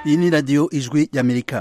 iyi ni radiyo ijwi y'amerika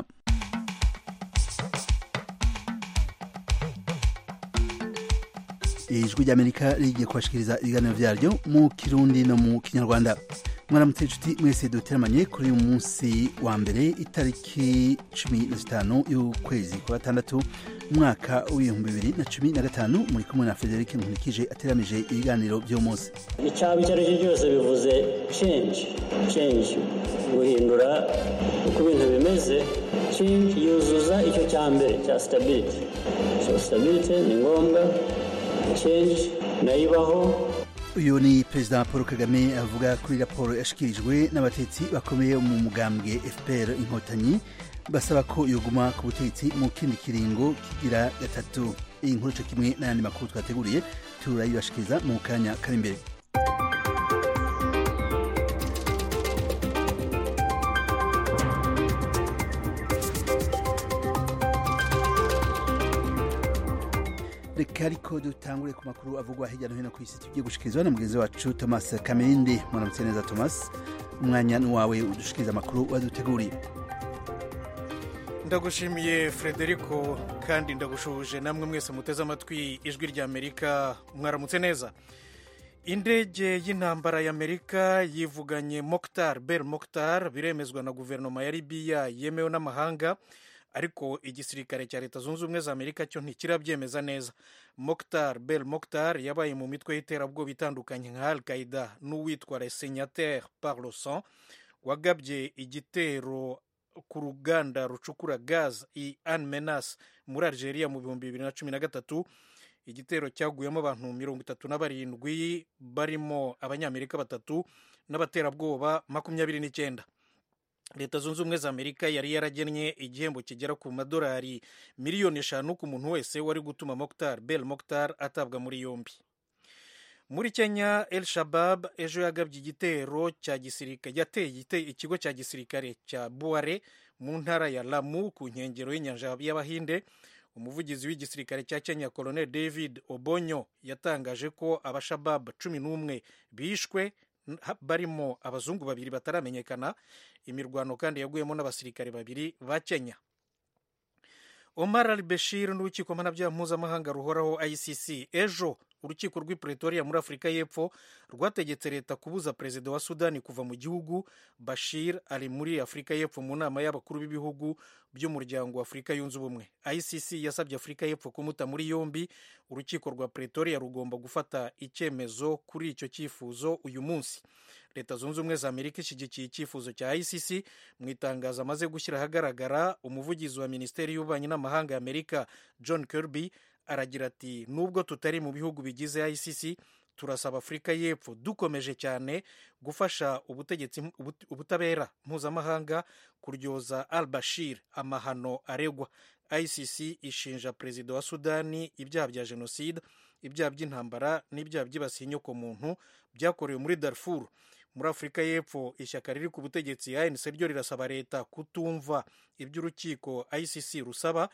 ijwi ry'amerika rigiye kubashikiriza ibiganiro vyaryo mu kirundi no mu kinyarwanda mwaramutse inshuti mwese duteramanye kuri uyu munsi wa mbere itariki cumi na zitanu y'ukwezi kwa gatandatu umwaka w'ibihumbi bibiri na cumi na gatanu muri kumwe na frederic nkurikije ateramije ibiganiro vy'uwo munsi icyaba icyo ari cyo cyose bivuze change change guhindura uko ibintu bimeze change yuzuza icyo cya mbere cya stability so stability ni ngombwa change nayo ibaho uyu ni perezida paul kagame avuga kuri raporo yashikirijwe n'abatetsi bakomeye mu mugambwe fpr inkotanyi basaba ko yoguma ku butegetsi mu kindi kiringo kigira gatatu iyi nkuru co kimwe n'ayandi makuru twateguriye turayibashikiriza mu kanya kari imbere reka ariko dutangure ku makuru avugwa hirya no hino ku isi tugiye gushikirizwa na mugenzi wacu thomas kamende mwaramutse neza thomas umwanya ni wawe udushikiriza amakuru waduteguriye ndagushimiye frederico kandi ndagushuhuje namwe mwese muteze amatwi ijwi ry'amerika mwaramutse neza indege y'intambara y'amerika yivuganye mokitar bel mokitar biremezwa na guverinoma ya libiya yemewe n'amahanga ariko igisirikare cya leta zunze ubumwe za amerika cyo ntikirabyemeza neza mokitar bel mokitar yabaye mu mitwe y'iterabwoba itandukanye nka al qaida n'uwitwa resenyateur par le sang wagabye igitero ku ruganda rucukura gaz i an menas muri algeria mu bihumbi bibiri na cumi na gatatu igitero cyaguyemo abantu mirongo itatu na barindwi barimo abanyamerika batatu n'abaterabwoba makumyabiri n'icyenda leta zunze ubumwe za amerika yari yaragennye igihembo kigera ku madolari miliyoni eshanu ku muntu wese wari gutuma mokitar bel mokitar atabwa muri yombi muri kenya el shabab ejo yagabye igitero cya gisirikare yateye ikigo cya gisirikare cya buware mu ntara ya lamu ku nkengero y'inyanja y'abahinde umuvugizi w'igisirikare cya kenya colonel david obonyo yatangaje ko abashabab cumi n'umwe bishwe barimo abazungu babiri bataramenyekana imirwano kandi yaguyemo n'abasirikare babiri ba kenya omar al bashir n'urukiko mpanabyaha mpuzamahanga ruhoraho icc ejo urukiko rw'i pretoria muri afurika y'epfo rwategetse leta kubuza perezida wa sudani kuva mu gihugu bashir ari muri afurika y'epfo mu nama y'abakuru b'ibihugu by'umuryango wa afurika yunze ubumwe icc yasabye afurika y'epfo kumuta muri yombi urukiko rwa pretoria rugomba gufata icyemezo kuri icyo cyifuzo uyu munsi leta zunze ubumwe za amerika ishyigikiye icyifuzo cya icc mu itangazo amaze gushyira ahagaragara umuvugizi wa minisiteri y'ububanyi n'amahanga ya amerika john kirby aragira ati nubwo tutari mu bihugu bigize icc turasaba afurika y'epfo dukomeje cyane gufasha ubutegetsi ubutabera mpuzamahanga kuryoza al bashir amahano aregwa icc ishinja perezida wa sudani ibyaha bya jenoside ibyaha by'intambara n'ibyaha byibasiye inyokomuntu byakorewe muri darfur muri afurika y'epfo ishyaka riri ku butegetsi anc ryo rirasaba leta kutumva iby'urukiko icc rusaba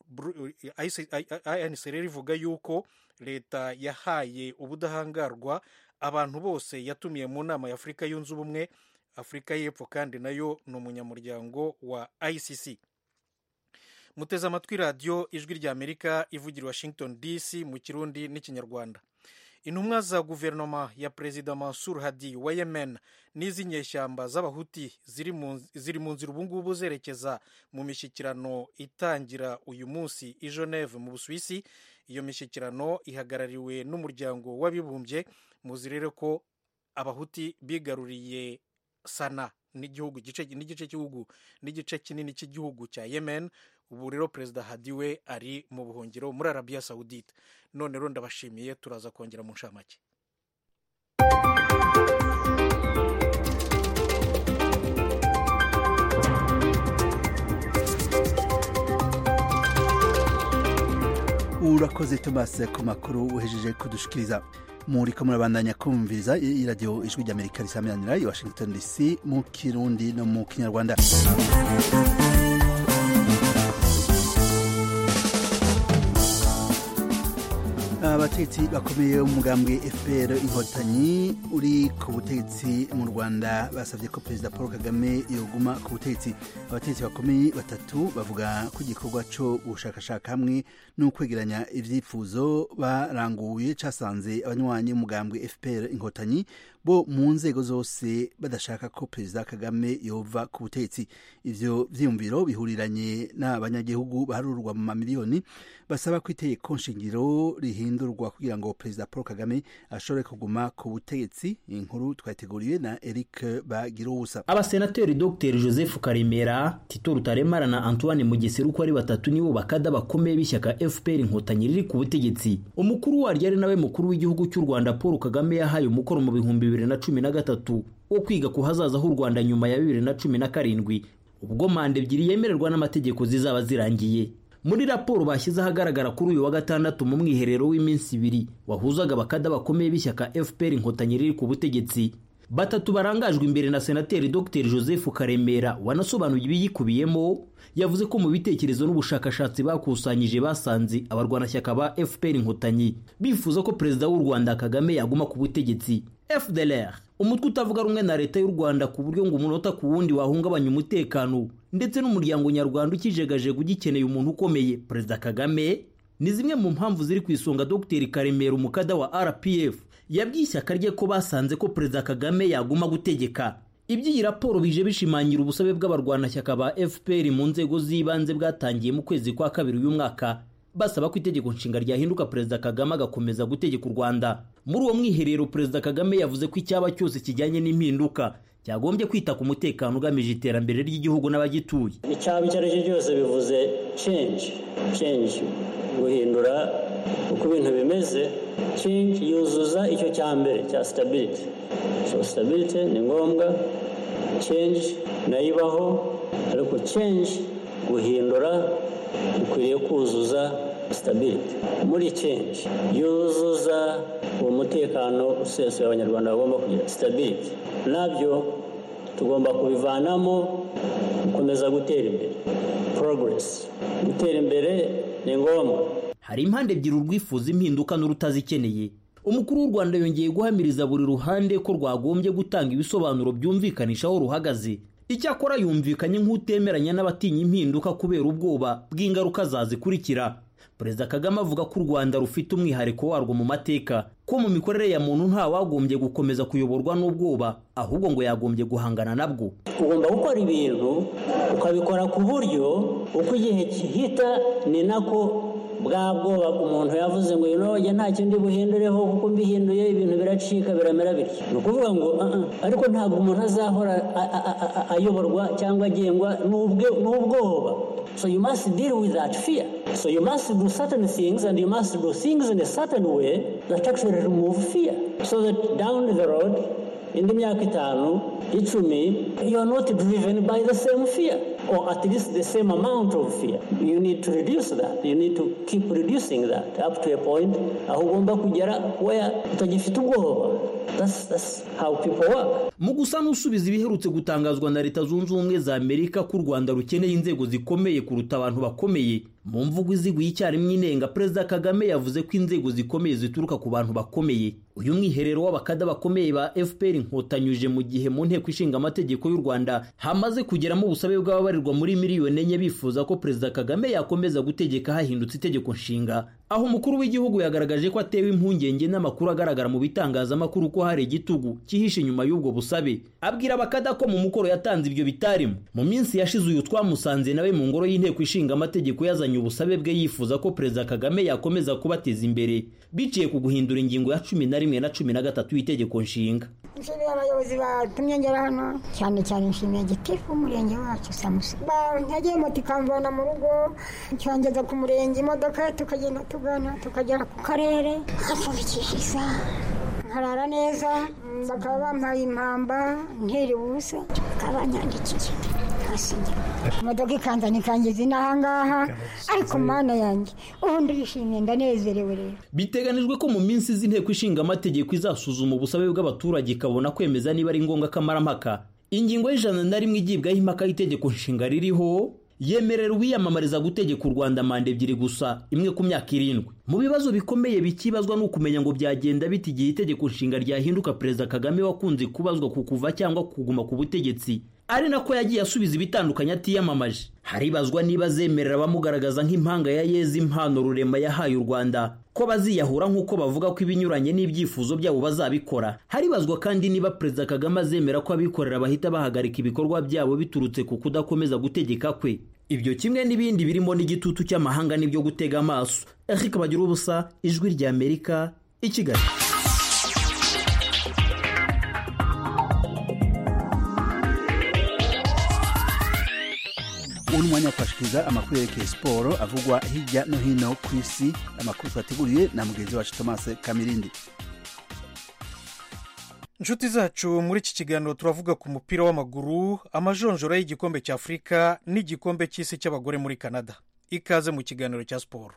anc rero ivuga yuko leta yahaye ubudahangarwa abantu bose yatumiye mu nama ya afurika yunze ubumwe afurika y'epfo kandi nayo ni umunyamuryango wa icc muteze amatwi radiyo ijwi rya amerika ivugira washington dc mu kirundi n'ikinyarwanda intumwa za guverinoma ya perezida mansur hadi wa yemen n'iz'inyeshyamba z'abahuti ziri mu nzira ubungubu zerekeza mu mishyikirano itangira uyu munsi i geneve mu busuwisi iyo mishyikirano ihagarariwe n'umuryango w'abibumbye muzi rero ko abahuti bigaruriye sana n'igihugu n'igice cy'igihugu n'igice kinini cy'igihugu cya yemen ubu rero perezida hadi we ari mu buhungiro muri arabiya sawudite none rero ndabashimiye turaza kongera mu nshamake urakoze thomas ku makuru uhejeje kudushikiriza muri ko murabandanya kumviriza iradiyo ijwi ry'amerika risamiranira i washington dc mu kirundi no mu kinyarwanda abatetsi bakomeye b'umugambwe fpr inkotanyi uri ku butegetsi mu rwanda basabye ko perezida paul kagame yoguma ku butegetsi abatetsi bakomeye batatu bavuga ko igikorwa cyo gushakashaka hamwe no kwegeranya ibyifuzo baranguye casanze abanywanyi b'umugambwe fpr inkotanyi bo mu nzego zose badashaka ko perezida kagame yova ku butegetsi ivyo vyiyumviro bihuriranye n'abanyagihugu baharurwa mu mamiliyoni basaba ko itegeko nshingiro rihindurwa kugira ngo perezida paul kagame ashobore kuguma ku butegetsi inkuru twateguriwe na eric bagiruwusa abasenateri dr joseph karemera tito rutaremara na antoine mugesera uko ari batatu nibo bakada bakomeye b'ishyaka fpr inkotanyi riri ku butegetsi umukuru waryo ari nawe mukuru w'igihugu cy'u rwanda paul kagame yahaye umukoro mu bihumbi bibiri na cumi na gatatu wo kwiga ku hazaza h'u rwanda nyuma ya bibiri na cumi na karindwi ubwo manda ebyiri yemererwa n'amategeko zizaba zirangiye muri raporo bashyize ahagaragara kuri uyu wa gatandatu mu mwiherero w'iminsi ibiri wahuzaga abakada bakomeye b'ishyaka fpr inkotanyi riri ku butegetsi batatu barangajwe imbere na senateri dr joseph karemera wanasobanuye ibiyikubiyemo yavuze ko mu bitekerezo n'ubushakashatsi bakusanyije basanze abarwanashyaka ba fpr inkotanyi bifuza ko perezida w'u rwanda kagame yaguma ku butegetsi fdlr umutwe utavuga rumwe na leta y'u rwanda ku buryo ngo umunota ku wundi wahungabanya umutekano ndetse n'umuryango nyarwanda ukijegajega ugikeneye umuntu ukomeye perezida kagame ni zimwe mu mpamvu ziri ku isonga dr karemera umukada wa rpf yabwiye ishyaka rye ko basanze ko perezida kagame yaguma gutegeka iby'iyi raporo bije bishimangira ubusabe bw'abarwanashyaka ba fpr mu nzego z'ibanze bwatangiye mu kwezi kwa kabiri uyu mwaka basaba ko itegeko nshinga ryahinduka perezida kagame agakomeza gutegeka u rwanda muri uwo mwiherero perezida kagame yavuze ko icyaba cyose kijyanye n'impinduka cyagombye kwita ku mutekano ugamije iterambere ry'igihugu n'abagituye icyaba icyo ari cyo cyose bivuze change change guhindura uko ibintu bimeze change yuzuza icyo cya mbere cya stability so stability ni ngombwa change nayo ibaho ariko change guhindura bikwiriye kuzuza stability muri change yuzuza uwo mutekano usesuye abanyarwanda bagomba kugira stability nabyo tugomba kubivanamo gukomeza gutera imbere progress gutera imbere ni ngombwa hari impande ebyiri urwifuza impinduka n'urutazikeneye umukuru w'u rwanda yongeye guhamiriza buri ruhande ko rwagombye gutanga ibisobanuro byumvikanisha aho ruhagaze icyakora yumvikanye nk'utemeranya n'abatinya impinduka kubera ubwoba bw'ingaruka zazikurikira perezida kagame avuga ko u rwanda rufite umwihariko warwo mu mateka ko mu mikorere ya muntu nta wagombye gukomeza kuyoborwa n'ubwoba ahubwo ngo yagombye guhangana nabwo ugomba gukora ibintu ukabikora ku buryo uko igihe gihita ni nako bwa bwoba umuntu yavuze ngo ino nta kindi buhindureho kuko mbihinduye ibintu biracika biramera bityo ni ukuvuga ngo ariko ntabwo umuntu azahora ayoborwa cyangwa agengwa n'ubwoba so you must deal with that fear so you must do certain things and you must do things in a certain way that actually remove fear so that down the road indi myaka itanu icumi you are not driven by the same fear or at least the same amount of fear you need to reduce that you need to keep reducing that up to a point aho ugomba kugera where utagifite ubwoba that's, that's how people work mu gusa n'usubiza ibiherutse gutangazwa na leta zunze ubumwe za amerika ko u rwanda rukeneye inzego zikomeye kuruta abantu bakomeye mu mvugo iziguye icyarimwe inenga perezida kagame yavuze ko inzego zikomeye zituruka ku bantu bakomeye uyu mwiherero w'abakada bakomeye ba fpr inkotanyi mu gihe mu nteko ishinga amategeko y'u rwanda hamaze kugeramo ubusabe bw'ababarirwa muri miliyoni enye bifuza ko perezida kagame yakomeza gutegeka hahindutse itegeko nshinga aho umukuru w'igihugu yagaragaje ko atewe impungenge n'amakuru agaragara mu bitangazamakuru ko hari igitugu cyihishe inyuma y'ubwo busabe abwira abakada ko mu mukoro yatanze ibyo bitarimo mu minsi yashize uyu twamusanze nawe mu ngoro y'inteko ishinga amategeko yazanye ubusabe bwe yifuza ko perezida kagame yakomeza kubateza imbere biciye ku guhindura ingingo ya cumi na rimwe na cumi na gatatu y'itegeko nshinga nshimiye abayobozi batumye ngera hano cyane cyane nshimiye gitifu w'umurenge wacu samusi ntagiye moto ikamvana mu rugo cyongeza ku murenge imodoka tukagenda tugana tukagera ku karere hapfundikisha isaha nkarara neza bakaba bampaye impamba ntiri ubusa bakaba banyandikiye nkasinya imodoka ikanzana ikangeza inaha ngaha ariko mana yanjye ubu ndishimye ndanezerewe rero biteganijwe ko mu minsi z'inteko ishinga amategeko izasuzuma ubusabe bw'abaturage ikabona kwemeza niba ari ngombwa kamarampaka ingingo y'ijana na rimwe igibwaho impaka y'itegeko nshinga ririho yemerera uwiyamamariza gutegeka u rwanda manda ebyiri gusa imwe ku myaka irindwi mu bibazo bikomeye bikibazwa ni ukumenya ngo byagenda bita igihe itegeko nshinga ryahinduka perezida kagame wakunze kubazwa ku kuva cyangwa kuguma ku butegetsi ari nako yagiye asubiza ibitandukanye atiyamamaje haribazwa niba azemerera abamugaragaza nk'impanga ya yeza impano rurema yahaye u rwanda ko baziyahura nk'uko bavuga ko ibinyuranye n'ibyifuzo byabo bazabikora haribazwa kandi niba perezida kagame azemera ko abikorera bahita bahagarika ibikorwa byabo biturutse ku kudakomeza gutegeka kwe ibyo kimwe n'ibindi birimo n'igitutu cy'amahanga n'ibyo gutega amaso eric bagira ubusa ijwi ry'amerika i kigali ubu ni umwanya wo kubashikiriza amakuru yerekeye siporo avugwa hirya no hino ku isi amakuru twateguriye na mugenzi wacu thomas kamirindi inshuti zacu muri iki kiganiro turavuga ku mupira w'amaguru amajonjora y'igikombe cya afurika n'igikombe cy'isi cy'abagore muri canada ikaze mu kiganiro cya siporo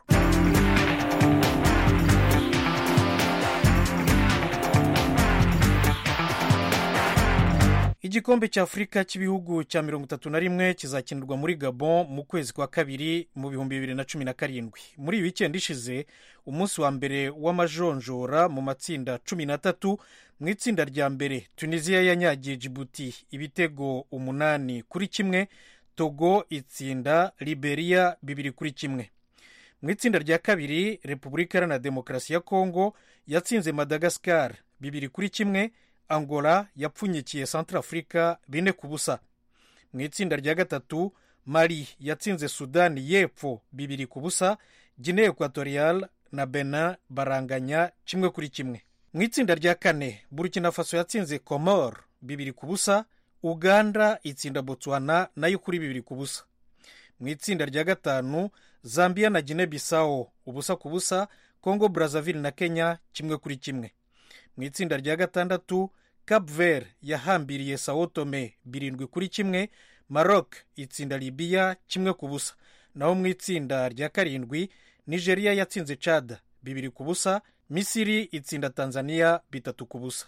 igikombe cya afurika cy'ibihugu cya mirongo itatu na rimwe kizakinirwa muri gabon mu kwezi kwa kabiri mu bihumbi bibiri na cumi na karindwi muri iyi wikendi ishize umunsi wa mbere w'amajonjora mu matsinda cumi n'atatu mu itsinda rya mbere tunisiya yanyagiye jibuti ibitego umunani kuri kimwe togo itsinda liberia bibiri kuri kimwe mu itsinda rya kabiri repubulika iharanira demokarasi ya kongo yatsinze madagascar bibiri kuri kimwe angola yapfunyikiye centrafrica bine ku busa mu itsinda rya gatatu mali yatsinze sudani y'epfo bibiri ku busa guinea equatorial na benin baranganya kimwe kuri kimwe mu itsinda rya kane burkina faso yatsinze comor bibiri ku busa uganda itsinda botswana nayo kuri bibiri ku busa mu itsinda rya gatanu zambia na guinea bissau ubusa ku busa congo brazzaville na kenya kimwe kuri kimwe mu itsinda rya gatandatu cap vert yahambiriye sao tome birindwi kuri kimwe maroc itsinda libiya kimwe ku busa naho mu itsinda rya karindwi nigeria yatsinze chad bibiri ku busa misiri itsinda tanzania bitatu ku busa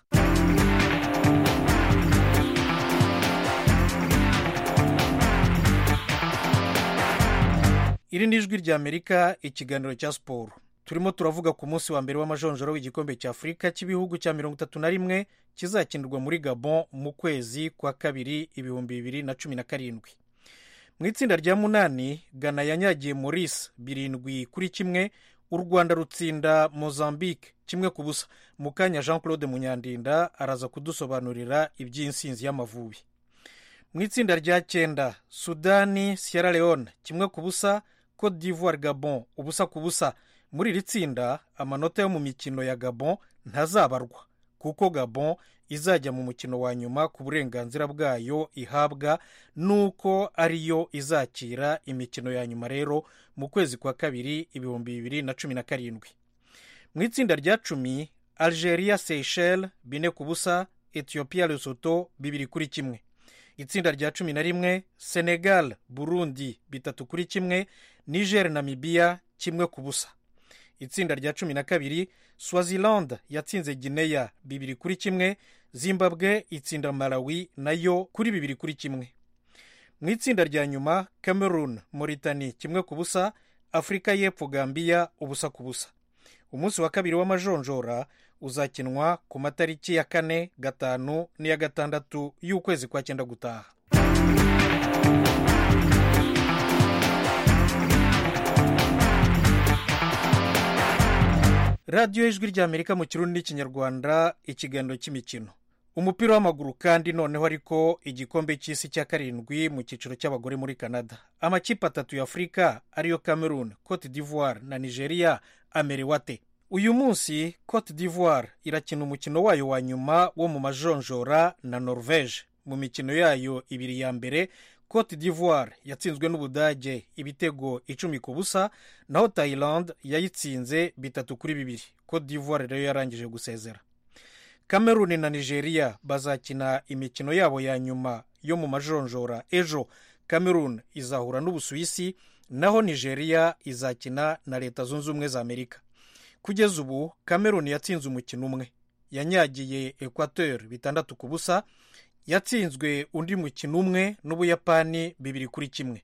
iri ni ijwi ry'amerika ikiganiro cya siporo turimo turavuga ku munsi wa mbere w'amajonjoro w'igikombe cya afurika cy'ibihugu cya mirongo itatu na rimwe kizakinirwa muri gabon mu kwezi kwa kabiri ibihumbi bibiri na cumi na karindwi mu itsinda rya munani gana yanyagiye maurice birindwi kuri kimwe u rwanda rutsinda mozambique kimwe ku busa mu kanya jean claude munyandinda araza kudusobanurira iby'insinzi y'amavubi mu itsinda rya cyenda sudani sierra leone kimwe ku busa cote d'ivoire gabon ubusa ku busa muri iri tsinda amanota yo mu mikino ya gabon ntazabarwa kuko gabon izajya mu mukino wa nyuma ku burenganzira bwayo ihabwa nuko ariyo izakira imikino ya nyuma rero mu kwezi kwa kabiri ibihumbi bibiri na cumi na karindwi mu itsinda rya cumi algeria seychelles bine ku busa ethiopia lesotho bibiri kuri kimwe itsinda rya cumi na rimwe senegal burundi bitatu kuri kimwe niger namibia kimwe ku busa itsinda rya cumi na kabiri swaziland yatsinze gineya bibiri kuri kimwe zimbabwe itsinda malawi nayo kuri bibiri kuri kimwe mu itsinda rya nyuma cameroon moritani kimwe ku busa afurika y'epfo gambiya ubusa ku busa umunsi wa kabiri w'amajonjora uzakinwa ku matariki ya kane gatanu n'iya gatandatu y'ukwezi kwa cyenda gutaha radiyo y'ijwi ry'amerika mu kirundi n'ikinyarwanda ikiganiro cy'imikino umupira w'amaguru kandi noneho ariko igikombe cy'isi cya karindwi mu cyiciro cy'abagore muri canada amakipe atatu ya afurika ariyo cameroon cote d'ivoire na nigeria amerewe ate uyu munsi cote d'ivoire irakina umukino wayo wa nyuma wo mu majonjora na norvege mu mikino yayo ibiri ya mbere cote d'ivoire yatsinzwe n'ubudage ibitego icumi ku busa naho thailand yayitsinze bitatu kuri bibiri cote d'ivoire rero yarangije gusezera cameroon na nigeria bazakina imikino yabo ya nyuma yo mu majonjora ejo cameroon izahura n'ubusuwisi naho nigeria izakina na leta zunze ubumwe za amerika kugeza ubu cameroon yatsinze umukino umwe yanyagiye equateur bitandatu ku busa yatsinzwe undi mukino umwe n'ubuyapani bibiri kuri kimwe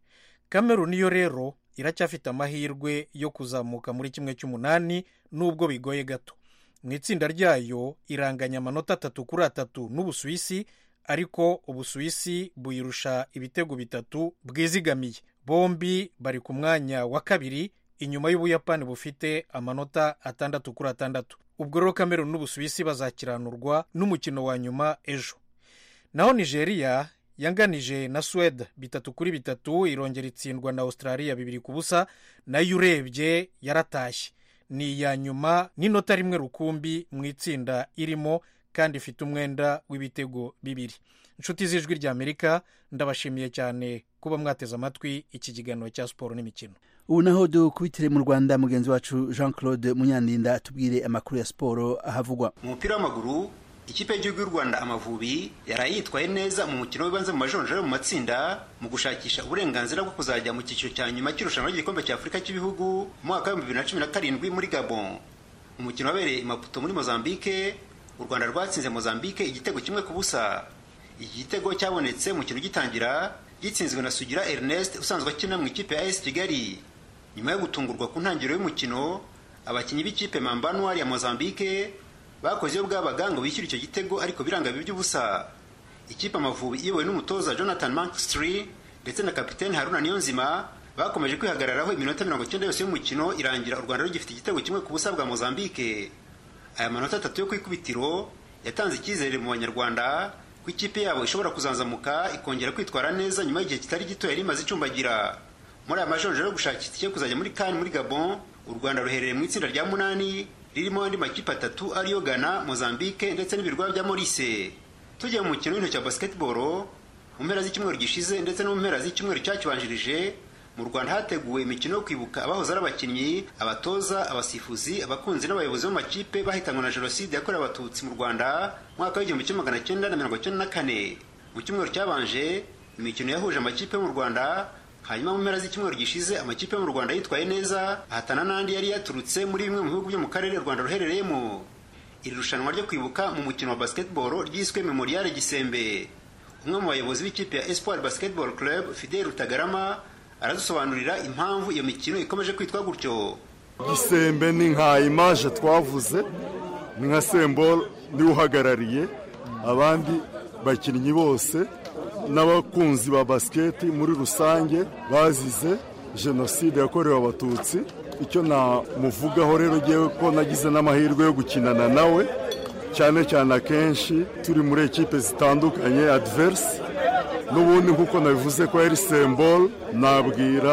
kameruni yo rero iracyafite amahirwe yo kuzamuka muri kimwe cy'umunani nubwo bigoye gato mu itsinda ryayo iranganya amanota atatu kuri atatu n'ubusuwisi ariko ubusuwisi buyirusha ibitego bitatu bwizigamiye bombi bari ku mwanya wa kabiri inyuma y'ubuyapani bufite amanota atandatu kuri atandatu ubwo rero kameruni n'ubusuwisi bazakiranurwa n'umukino wa nyuma ejo naho nigeria yanganije na suwede bitatu kuri bitatu irongera itsindwa na australia bibiri ku busa nayo urebye yaratashye ni iya nyuma n'inota rimwe rukumbi mu itsinda irimo kandi ifite umwenda w'ibitego bibiri inshuti z'ijwi ry'amerika ndabashimiye cyane kuba mwateze amatwi iki kiganiro cya siporo n'imikino ubu naho dukubitire mu rwanda mugenzi wacu jean claude munyandinda atubwire amakuru ya siporo ahavugwa mu mupira w'amaguru ikipe y'igihugu y'u rwanda amavubi yaraye yitwaye neza mu mukino w'ibanze mu majonjora mu matsinda mu gushakisha uburenganzira bwo kuzajya mu cyiciro cya nyuma cy'irushanwa ry'igikombe cya afurika cy'ibihugu mu mwaka w'ibihumbi bibiri na cumi na karindwi muri gabon umukino wabereye i maputo muri mozambique u rwanda rwatsinze mozambique igitego kimwe ku busa iki gitego cyabonetse mu kintu gitangira gitsinzwe na sugira ernest usanzwe akina mu ikipe ya as kigali nyuma yo gutungurwa ku ntangiriro y'umukino abakinnyi b'ikipe mambanwari ya mozambique bakoze iyo bwabaga ngo bishyure icyo gitego ariko biranga by'ubusa ikipe amavubi iyobowe n'umutoza jonathan mankstry ndetse na kapitene haruna niyonzima bakomeje kwihagararaho iminota mirongo icyenda yose y'umukino irangira u rwanda rugifite igitego kimwe ku busa bwa mozambique aya manota atatu yo ku ikubitiro yatanze icyizere mu banyarwanda ko ikipe yabo ishobora kuzanzamuka ikongera kwitwara neza nyuma y'igihe kitari gito yari imaze icumbagira muri aya majonjoro yo gushakisha itike yo kuzajya muri kani muri gabon u rwanda ruherereye mu itsinda rya munani ririmo andi makipe atatu ariyo ghana mozambique ndetse n'ibirwa bya morise tugiye mu mukino w'intoki wa basketball mu mpera z'icyumweru gishize ndetse no mu mpera z'icyumweru cyakibanjirije mu rwanda hateguwe imikino yo kwibuka abahoze ari abakinnyi abatoza abasifuzi abakunzi n'abayobozi b'amakipe bahitanwe na jenoside yakorewe abatutsi mu rwanda mwaka w'igihumbi kimwe magana cyenda na mirongo cyenda na kane mu cyumweru cyabanje imikino yahuje amakipe yo mu rwanda hanyuma mu mpera z'icyumweru gishize amakipe yo mu rwanda yitwaye neza ahatana n'andi yari yaturutse muri bimwe mu bihugu byo mu karere u rwanda ruherereyemo iri rushanwa ryo kwibuka mu mukino wa basketball ryiswe memoriale gisembe umwe mu bayobozi b'ikipe ya espoir basketball club fidel rutagarama aradusobanurira impamvu iyo mikino ikomeje kwitwa gutyo gisembe ni nka imaje twavuze ni nka sembol niwe uhagarariye abandi bakinnyi bose n'abakunzi ba basiketi muri rusange bazize jenoside yakorewe abatutsi icyo namuvugaho rero ngewe ko nagize n'amahirwe yo gukinana nawe cyane cyane akenshi turi muri ekipe zitandukanye adiverisi n'ubundi nk'uko nabivuze ko yari sembol nabwira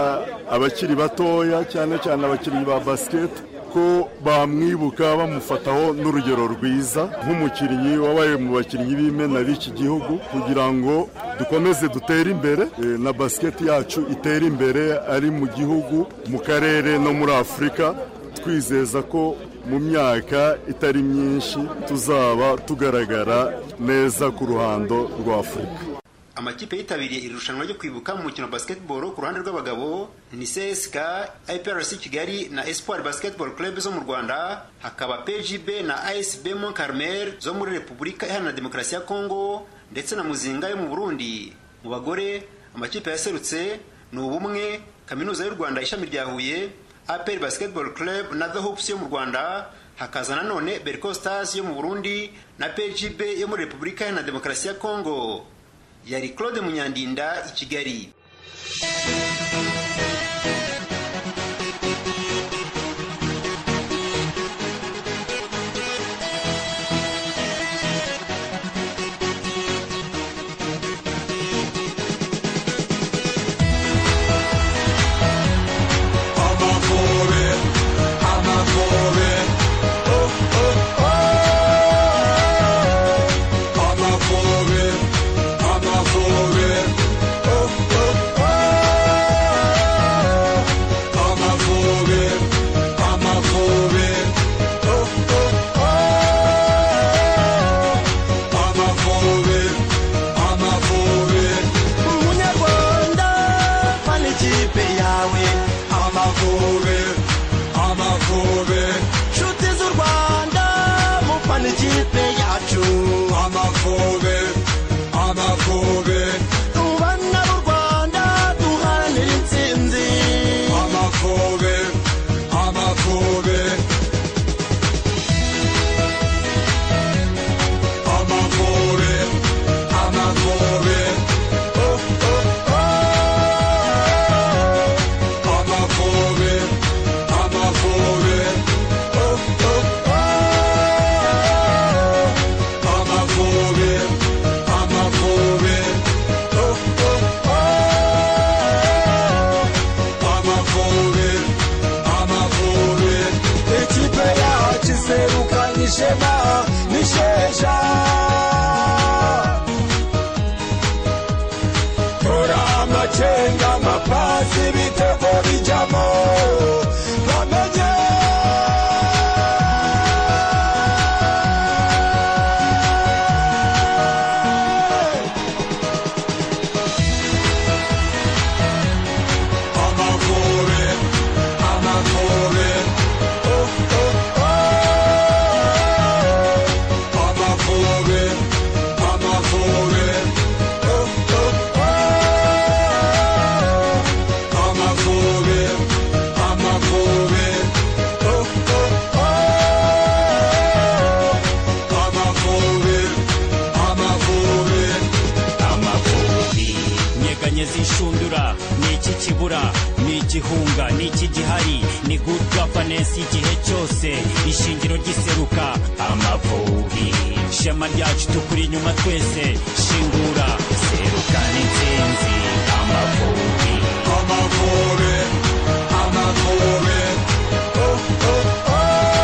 abakiri batoya cyane cyane abakinnyi ba basiketi ko bamwibuka bamufataho n'urugero rwiza nk'umukinnyi wabaye mu bakinnyi b'imena b'iki gihugu kugira ngo dukomeze dutere imbere na basiketi yacu itere imbere ari mu gihugu mu karere no muri afurika twizeza ko mu myaka itari myinshi tuzaba tugaragara neza ku ruhando rwa afurika amakipe yitabiriye iri rushanwa ryo kwibuka mu mukino wa basketball ku ruhande rw'abagabo ni CSK, IPRC Kigali na Espoir Basketball Club zo mu Rwanda hakaba PGB na ASB Mont Carmel zo muri Repubulika Iharanira Demokarasi ya Kongo ndetse na Muzinga yo mu Burundi mu bagore amakipe yaserutse ni ubumwe kaminuza y'u Rwanda ishami rya Huye APR Basketball Club na The Hoops yo mu Rwanda hakaza nanone Berco Stars yo mu Burundi na PGB yo muri Repubulika Iharanira Demokarasi ya Kongo yari claude munyandinda i kigali I'm not for it. Oh, oh, oh. ishema n'isheja tora amacenga amapasi ibitego bijamo bamenye Amavubi, Amavubi, oh, oh, oh. Amavubi, Amavubi, oh, oh, oh. Amavubi, Amavubi, oh, oh, oh. Amavubi, Amavubi, amavubi nyeganyeza inshundura ni iki kibura ni igihunga ni iki gihari ni good governance igihe cyose ishingiro ry'iseruka amavubi shema ryacu tukuri inyuma twese shingura seruka n'intsinzi amavubi Amavubi, Amavubi, oh, oh, oh.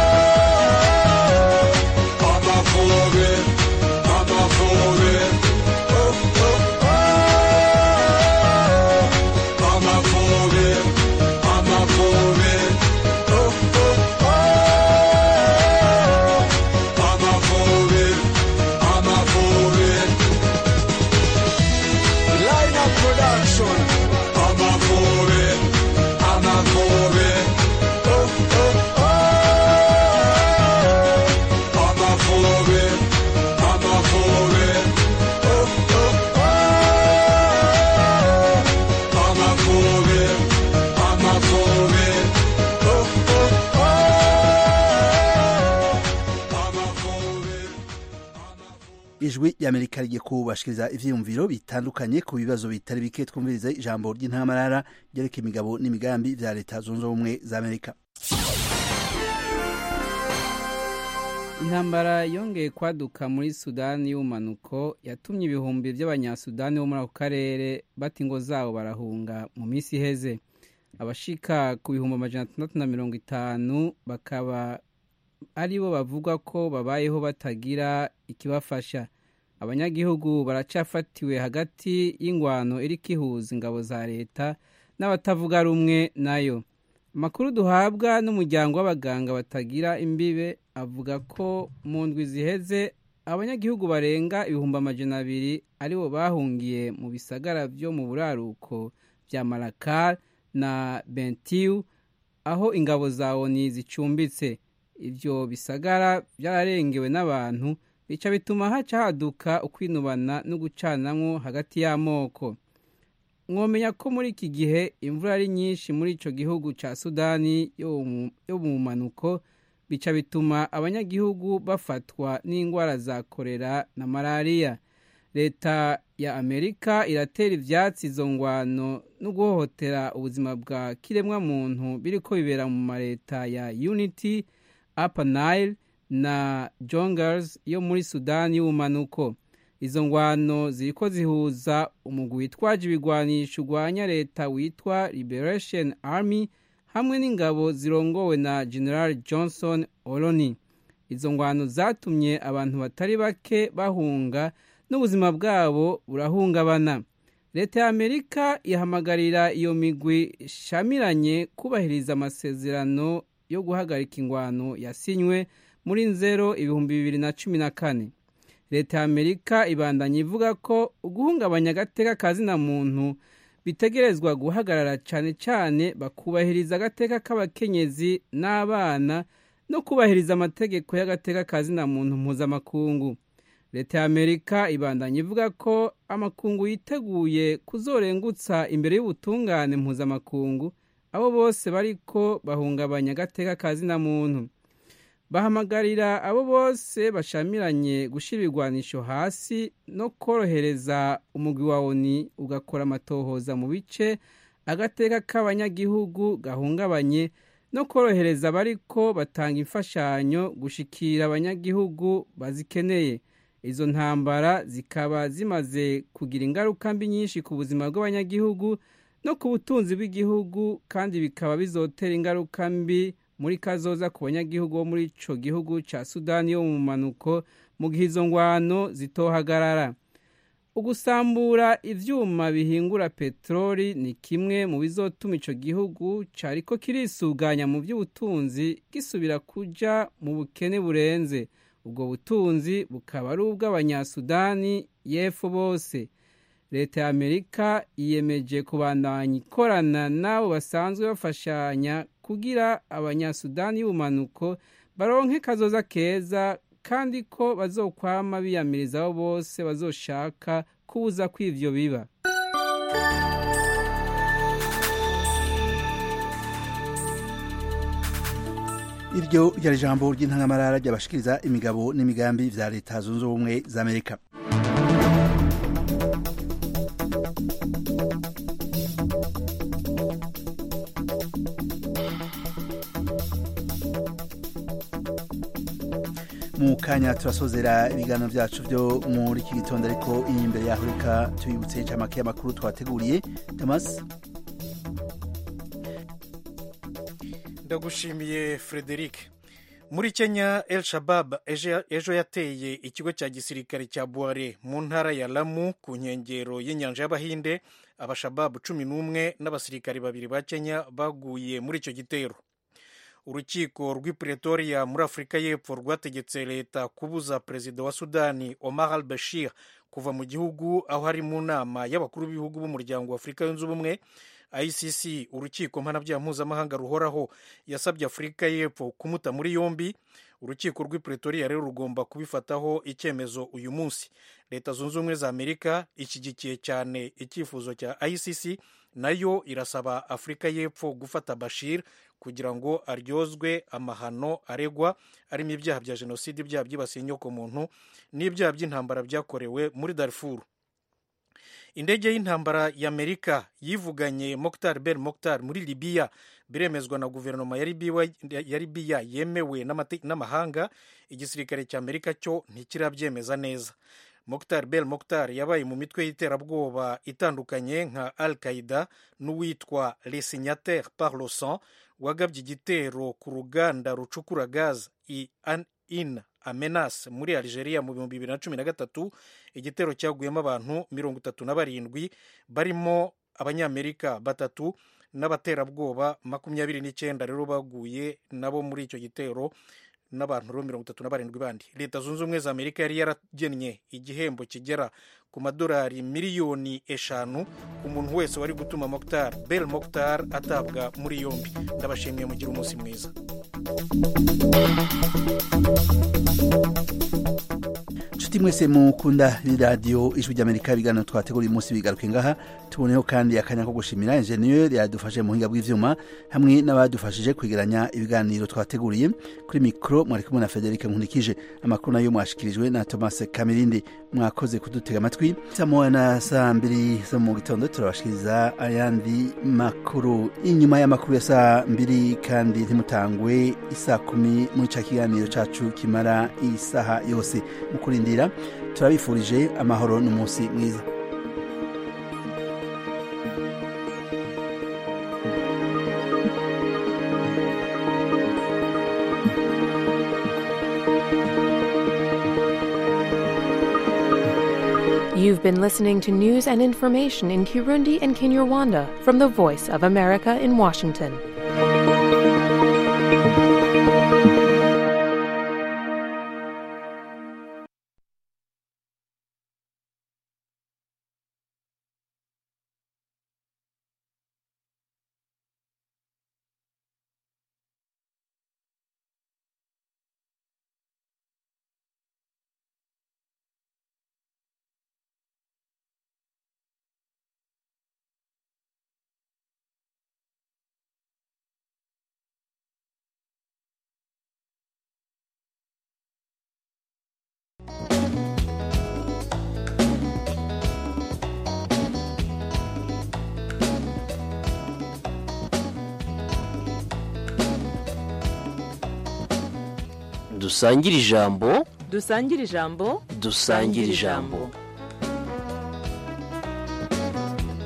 Amavubi, Amavubi, oh, oh, oh. Amavubi, Amavubi, oh, oh, oh. Amavubi, Amavubi. Line up production. Amavubi, Amavubi, oh, oh, oh. Amavubi, Amavubi, oh, oh, oh. Amavubi, Amavubi, oh, oh, oh. Amavubi. ijwi ry'amerika rigiye kubashikiriza ivyiyumviro bitandukanye ku bibazo bitari bike twumviriza ijambo ry'intamarara ryerekeye imigabo n'imigambi vya leta zunze ubumwe za amerika intambara yongeye kwaduka muri sudani y'ubumanuko yatumye ibihumbi by'abanyasudani bo muri ako karere bata ingo zabo barahunga mu minsi iheze abashika ku bihumbi amajana atandatu na mirongo itanu bakaba ari bo bavuga ko babayeho batagira ikibafasha abanyagihugu baracafatiwe hagati y'ingwano iri kihuza ingabo za leta n'abatavuga rumwe nayo amakuru duhabwa n'umuryango w'abaganga batagira imbibe avuga ko mu ndwi ziheze abanyagihugu barenga ibihumbi amajana abiri aribo bahungiye mu bisagara byo mu buraruko bya marakar na bentiu aho ingabo za oni zicumbitse ibyo bisagara byararengewe n'abantu bica bituma haca haduka ukwinubana no gucanamwo hagati y'amoko mwomenya ko muri iki gihe imvura ari nyinshi muri icyo gihugu cya sudani yo mu mpanuko bica bituma abanyagihugu bafatwa n'indwara za korera na malariya leta ya amerika iratera ibyatsi izo ngwano no guhohotera ubuzima bwa kiremwamuntu biri ko bibera mu maleta ya unity upper nile na jongers yo muri sudani y'ubumanuko izo ngwano ziri ko zihuza umugwi witwaje ibigwanisho urwanya leta witwa liberation army hamwe n'ingabo zirongowe na general johnson oloni izo ngwano zatumye abantu batari bake bahunga n'ubuzima bwabo burahungabana leta ya amerika ihamagarira iyo migwi shamiranye kubahiriza amasezerano yo guhagarika ingwano yasinywe muri nzero ibihumbi bibiri na cumi na kane leta ya amerika ibandanya ivuga ko uguhungabanya agateka kazina muntu bitegerezwa guhagarara cyane cyane bakubahiriza agateka k'abakenyezi n'abana no kubahiriza amategeko y'agateka kazina muntu mpuzamakungu leta ya amerika ibandanya ivuga ko amakungu yiteguye kuzorengutsa imbere y'ubutungane mpuzamakungu abo bose bariko bahungabanya agateka kazina muntu bahamagarira abo bose bashamiranye gushyira ibigwanisho hasi no korohereza umugwi wa oni ugakora amatohoza mu bice agateka k'abanyagihugu gahungabanye no korohereza abariko batanga imfashanyo gushikira abanyagihugu bazikeneye izo ntambara zikaba zimaze kugira ingaruka mbi nyinshi ku buzima bw'abanyagihugu no ku butunzi bw'igihugu kandi bikaba bizotera ingaruka mbi muri kazoza ku banyagihugu bo muri ico gihugu ca sudani yo mu manuko mu gihe izo ngwano zitohagarara ugusambura ivyuma bihingura peteroli ni kimwe mu bizotuma ico gihugu cariko kirisuganya mu vy'ubutunzi gisubira kuja mu bukene burenze ubwo butunzi bukaba ari ubw'abanyasudani y'epfo bose leta ya amerika yiyemeje kubandanya ikorana n'abo basanzwe bafashanya kugira abanyasudani y'ubumanuko baronke kazoza keza kandi ko bazokwama biyamiriza abo bose bazoshaka kubuza ko ivyo biba iryo ryari ijambo ry'intangamarara ryabashikiriza imigabo n'imigambi vya leta zunze ubumwe za amerika mu kanya turasozera ibiganiro vyacu vyo muri iki gitondo ariko imbere yaho reka tubibutse incamake y'amakuru twateguriye damas ndagushimiye frederic muri kenya el shabab ejo ejo yateye ikigo cya gisirikare cya buare mu ntara ya lamu ku nkengero y'inyanja y'abahinde abashababu cumi n'umwe n'abasirikare babiri ba kenya baguye muri icyo gitero urukiko rw'i pretoria muri afurika y'epfo rwategetse leta kubuza perezida wa sudani omar al bashir kuva mu gihugu aho ari mu nama y'abakuru b'ibihugu b'umuryango wa afurika yunze ubumwe icc urukiko mpanabyaha mpuzamahanga ruhoraho yasabye afurika y'epfo kumuta muri yombi urukiko rw'i pretoria rero rugomba kubifataho icyemezo uyu munsi leta zunze ubumwe za amerika ishyigikiye cyane icyifuzo cya icc nayo irasaba afurika y'epfo gufata bashir kugira ngo aryozwe amahano aregwa arimo ibyaha bya jenoside ibyaha byibasiye inyokomuntu n'ibyaha by'intambara byakorewe muri darfur indege y'intambara y'amerika yivuganye moktar ben moktar muri libiya biremezwa na guverinoma ya libiya yemewe n'amahanga igisirikare cya amerika cyo ntikirabyemeza neza moktar bel moktar yabaye mu mitwe y'iterabwoba itandukanye nka al qaida n'uwitwa les signataires par le sang wagabye igitero ku ruganda rucukura gaz in amenas muri algeria mu bihumbi bibiri na cumi na gatatu igitero cyaguyemo abantu mirongo itatu na barindwi barimo abanyamerika batatu n'abaterabwoba makumyabiri n'icyenda rero baguye nabo muri icyo gitero n'abantu rero mirongo itatu na barindwi bandi leta zunze ubumwe za amerika yari yaragennye igihembo kigera ku madolari miliyoni eshanu ku muntu wese wari gutuma moktar bel moktar atabwa muri yombi ndabashimiye mugira umunsi mwiza nshuti mwese mukunda radiyo ijwi ry'amerika ibiganiro twategura uyu munsi bigaruke ngaha tuboneho kandi akanya ko gushimira enjeniyeri yadufashe mu buhinga bw'ivyuma hamwe n'abadufashije kwegeranya ibiganiro twateguriye kuri mikoro mwari kumwe na federike nkunikije amakuru nayo mwashikirijwe na thomas kamirindi mwakoze kudutega amatwi saa moya na saa mbiri zo mu gitondo turabashikiriza ayandi makuru inyuma y'amakuru ya saa mbiri kandi ntimutangwe isaa kumi muri ca kiganiro cacu kimara isaha yose mu kurindira turabifurije amahoro n'umunsi mwiza You've been listening to news and information in Kirundi and Kinyarwanda from the Voice of America in Washington. dusangire ijambo dusangire ijambo dusangire ijambo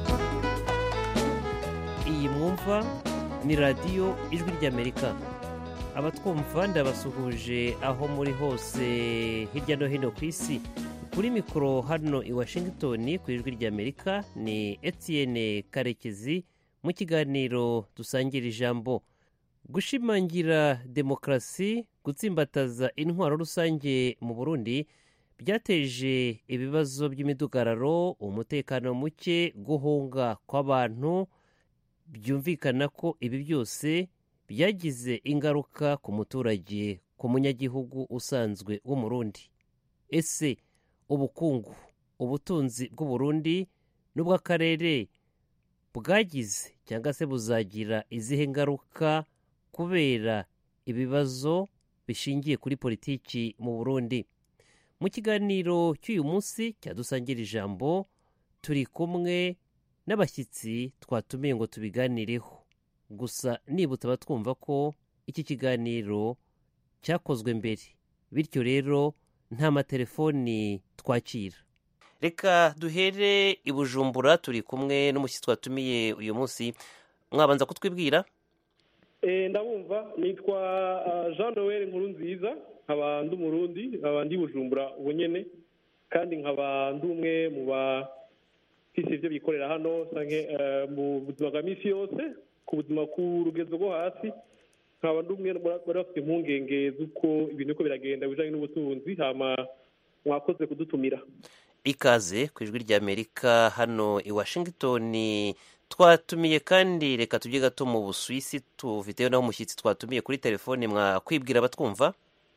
iyi mwumva ni radiyo ijwi ry'amerika abatwumva ndabasuhuje aho muri hose hirya no hino ku isi kuri mikoro hano i washington ku ijwi ry'amerika ni etienne karekezi mu kiganiro dusangira ijambo gushimangira demokarasi gutsimbataza intwaro rusange mu burundi byateje ibibazo by'imidugararo umutekano muke guhunga kw'abantu byumvikana ko ibi byose byagize ingaruka ku muturage ku munyagihugu usanzwe w'umurundi ese ubukungu ubutunzi bw'uburundi n'ubw'akarere bwagize cyangwa se buzagira izihe ngaruka kubera ibibazo bishingiye kuri politiki mu burundi mu kiganiro cy'uyu munsi cyadusangira ijambo turi kumwe n'abashyitsi twatumiye ngo tubiganireho gusa nibutse abatwumva ko iki kiganiro cyakozwe mbere bityo rero nta matelefoni twakira reka duhere i bujumbura turi kumwe n'umushyitsi twatumiye uyu munsi mwabanza kutwibwira ndabumva nitwa jean noel nkuru nziza nkaba ndi umurundi nkaba ndi bujumbura ubu nyine kandi nkaba ndi umwe mu bafise ibyo bikorera hano mu buzima bwa minsi yose ku buzima ku rugezo rwo hasi nkaba ndi umwe bari bafite impungenge z'uko ibintu uko biragenda bijyanye n'ubutunzi hama mwakoze kudutumira ikaze ku ijwi ry'amerika hano i washington twatumiye kandi reka tujye gato mu busuwisi tufiteyo naho umushyitsi twatumiye kuri telefone mwakwibwira abatwumva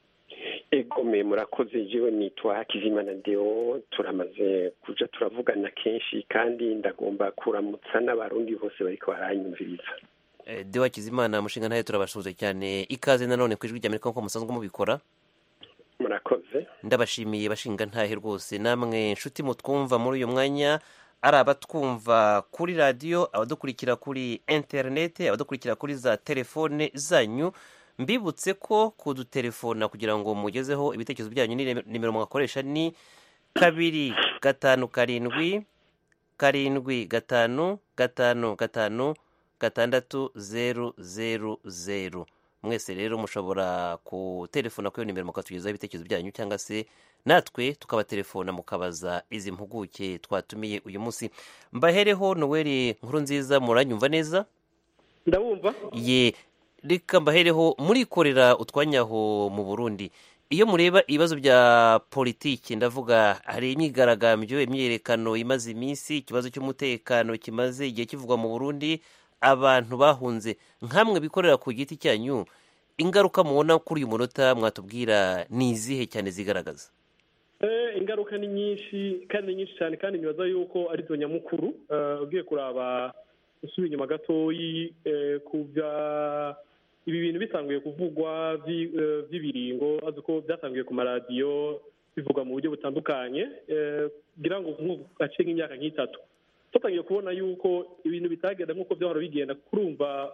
egome murakoze jewe nitwa hakizimana deo turamaze kuja turavugana kenshi kandi ndagomba kuramutsa n'abarundi bose bariko baranyumviriza deo hakizimana mushinga ntayo turabasuhuza cyane ikaze nanone ku ijwi ry'amerika nk'uko musanzwe mubikora murakoze ndabashimiye bashinga ntahe rwose namwe nshuti mutwumva muri uyu mwanya ari abatwumva kuri radiyo abadukurikira kuri interineti abadukurikira kuri za telefone zanyu mbibutse ko kudutelefona kugira ngo mugezeho ibitekerezo byanyu ni nimero mwakoresha ni kabiri gatanu karindwi karindwi gatanu gatanu gatanu gatandatu zeru zeru zeru mwese rero mushobora kutelefona kuri iyo nimero mukatugezaho ibitekerezo byanyu cyangwa se natwe tukabatelefona mukabaza izi mpuguke twatumiye uyu munsi mbahereho noweli nkuru nziza muranyumva neza ndabumva ye reka mbahereho murikorera utwanyaho mu burundi iyo mureba ibibazo bya politiki ndavuga hari imyigaragambyo imyiyerekano imaze iminsi ikibazo cy'umutekano kimaze igihe kivugwa mu burundi abantu bahunze nkamwe bikorera ku giti cyanyu ingaruka mubona kuri uyu munota mwatubwira ni izihe cyane zigaragaza ingaruka ni nyinshi kandi ni nyinshi cyane kandi nibaza yuko ari zo nyamukuru ugiye kuraba usubira inyuma gatoyi ku bya ibi bintu bitanguye kuvugwa by'ibiringo azi ko byatanguye ku maradiyo bivugwa mu buryo butandukanye kugira ngo gace nk'imyaka nk'itatu tutangiye kubona yuko ibintu bitagenda nk'uko byahora bigenda kurumva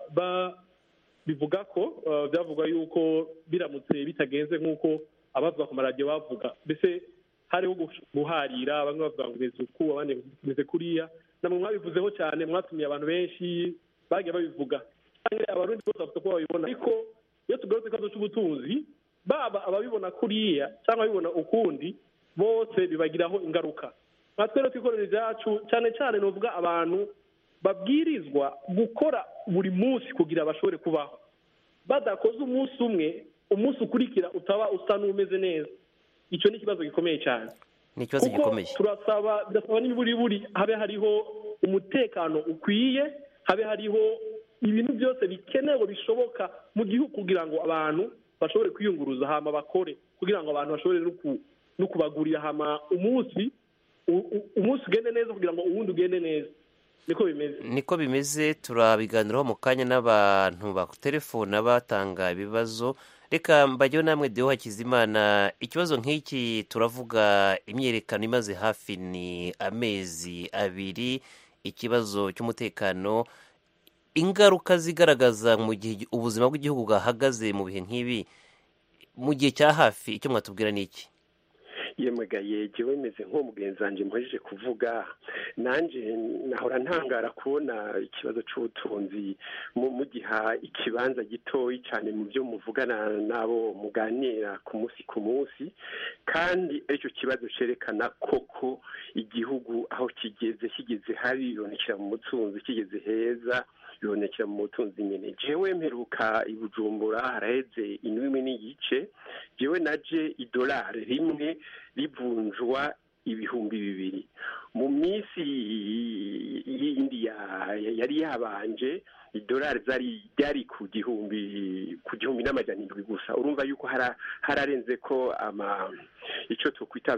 bivuga ko byavuga yuko biramutse bitagenze nk'uko abavuga ku maradiyo bavuga mbese hariho guharira bamwe bavuga ngo umeze uku abandi umeze kuriya namwe mwabivuzeho cyane mwatumiye abantu benshi bagiye babivuga abarundi bose bafite ko babibona ariko iyo tugarutse ikibazo cy'ubutunzi baba ababibona kuriya cyangwa ababibona ukundi bose bibagiraho ingaruka natwe rero twikorera ibyacu cyane cyane ni uvuga abantu babwirizwa gukora buri munsi kugira bashobore kubaho badakoze umunsi umwe umunsi ukurikira utaba usa n'umeze neza icyo ni ikibazo gikomeye cyane ni ikibazo gikomeye turasaba birasaba n'ibiburiburi habe hariho umutekano ukwiye habe hariho ibintu byose bikenewe bishoboka mu gihugu kugira ngo abantu bashobore kwiyunguruza hama bakore kugira ngo abantu bashobore no kubagurira hama umunsi umunsi ugende neza kugira ngo uwundi ugende neza niko bimeze niko bimeze turabiganiraho mu kanya n'abantu bakutelefona batanga ibibazo reka mbajyeho namwe deho hakizimana ikibazo nk'iki turavuga imyiyerekano imaze hafi ni amezi abiri ikibazo cy'umutekano ingaruka zigaragaza mu gihe ubuzima bw'igihugu bwahagaze mu bihe nk'ibi mu gihe cya hafi icyo mwatubwira ni iki yemwegaye jewe meze nk'umugenzi wanje mpejeje kuvuga nanje nahora ntangara kubona ikibazo c'ubutunzi mu- mugiha ikibanza gitoyi cane mu byo muvugana n'abo muganira ku munsi ku munsi kandi aricyo kibazo cerekana koko igihugu aho kigeze kigeze habi bibonekera mu butunzi kigeze heza bibonekera mu butunzi nyene jewe mperuka i bujumbura haraheze indwi n'igice jewe naje idolari rimwe rivunjwa ibihumbi bibiri mu minsi yindi ya- ya- yari yabanje idolari zari ryari ku gihumbi ku gihumbi n'amajana indwi gusa urumva yuko hara- hararenze ko ama icyo tukwita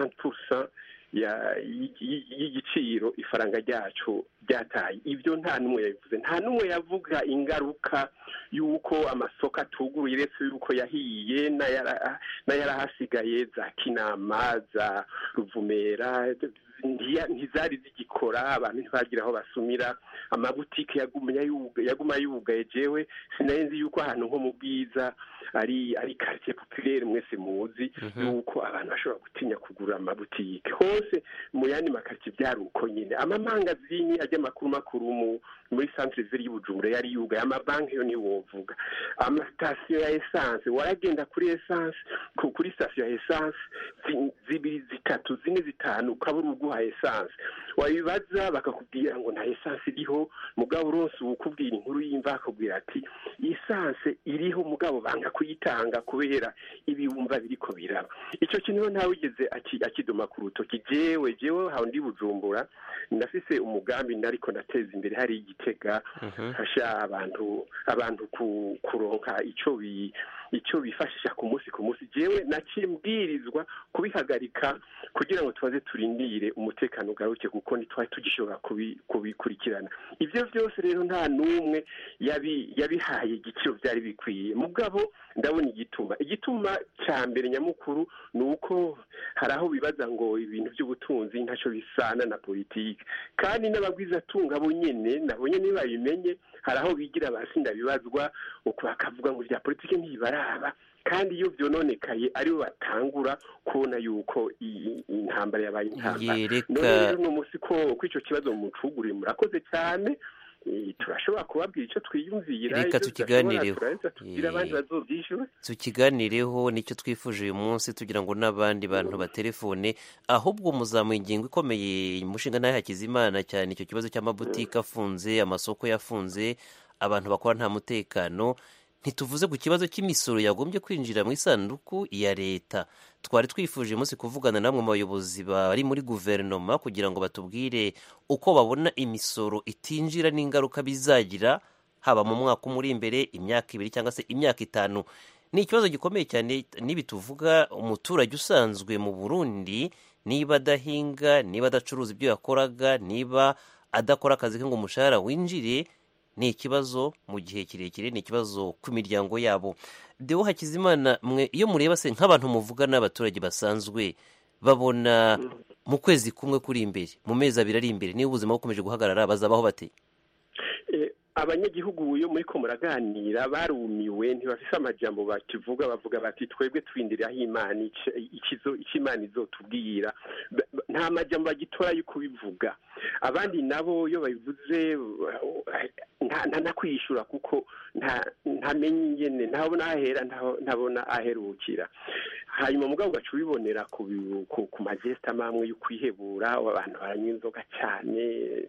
20 ya- y- y- y'igiciro ifaranga ryacu ryataye ibyo nta n'umwe yabivuze nta n'umwe yavuga ingaruka y'uko amasoko atuguruye uretse y'uko yahiye n'ayara- n'ayarahasigaye za kinama za ruvumera ntiya- ntizari zigikora abantu ntibagira aho basumira amabutike yaguma yuga- yaguma yugaye jewe sinari nzi yuko ahantu nko mu bwiza ari ari quartier populaire mwese muzi yuko abantu bashobora gutinya kugura amabutike hose mu yandi makartie byari uko nyine amamangazini ajya makuru makuru mu muri centre ville y'ubujumbura yari yugaye amabanki yo ntiwovuga amasitasiyo ya essence waragenda kuri essence ku- kuri sitasiyo ya essence zi- zibiri zitatu zine zitanu ukabura uguha essence wabibaza bakakubwira ngo nta essence iriho mugabo uronse ukubwira inkuru y'imva akubwira ati essence iriho mugabo banga kuyitanga kubera ibibumva biriko biraba icyo kintu rero ntawigeze aki- akidoma ku rutoki jewe jewe hawe ndi bujumbura ndafise umugambi nariko ndateza imbere hari igitega fasha abantu abantu ku- kuronka ico bi icyo bifashisha ku munsi ku munsi jewe naciye mbwirizwa kubihagarika kugira ngo tubaze turindire umutekano ugaruke kuko ntitwari tugishobora kubi- kubikurikirana ibyo byose rero nta n'umwe yabi- yabihaye igiciro byari bikwiye mugabo ndabona igituma igituma cya mbere nyamukuru ni uko hari aho bibaza ngo ibintu by'ubutunzi ntacyo bisana na politiki kandi n'abagwizatunga bo nyene nabo nyene babimenye hari aho bigira basi ndabibazwa uko bakavuga ngo ibya politiki ntibaraba kandi iyo byononekaye aribo batangura kubona yuko iyi iyi ntambara yabaye intambara Yereka- none rero uno munsi ko ko ico kibazo mucuguriye murakoze cyane Eh, turashobora kubabwira icyo twiyumvira Reka ibyo tukiganireho. tudashobora turaheza tubwire abandi Eh. bazobyishyura tukiganireho nicyo twifuje uyu munsi tugira ngo n'abandi bantu batelefone ahubwo muzamuye ingingo ikomeye umushinga ntayo hakizimana cyane icyo kibazo cy'amabutike afunze amasoko yafunze abantu bakora nta mutekano ntituvuze ku kibazo cy'imisoro yagombye kwinjira mu isanduku ya leta twari twifuje uyu munsi kuvugana namwe mu bayobozi bari muri guverinoma kugira ngo batubwire uko babona imisoro itinjira n'ingaruka bizagira haba mu mwaka umwe uri imbere imyaka ibiri cyangwa se imyaka itanu ni ikibazo gikomeye cyane nibi tuvuga umuturage usanzwe mu burundi niba adahinga niba adacuruza ibyo yakoraga niba adakora akazi ke ngo umushahara winjire ni ikibazo mu gihe kirekire ni ikibazo ku miryango yabo deo hakizimana mwe iyo mureba se nk'abantu muvuga n'abaturage basanzwe babona mu kwezi kumwe kuri imbere mu mezi abiri ari imbere niba ubuzima bukomeje guhagarara bazabaho bate Eh, abanyagihugu yo muri ko muraganira barumiwe ntibafise amajambo bakivuga bavuga bati twebwe twindire aho imana ica- ikizo icyo imana izotubwira Ba- ba- nta majambo bagitora yo kubivuga abandi nabo iyo babivuze uh, nta nta- nta kwishura kuko nta ntamenye ingene ntabona ahera ntaho- ntabona aherukira hanyuma mugabo ugaca ubibonera ku bi- ku- ku majesita amwe yo kwihebura abantu baranywa inzoga cyane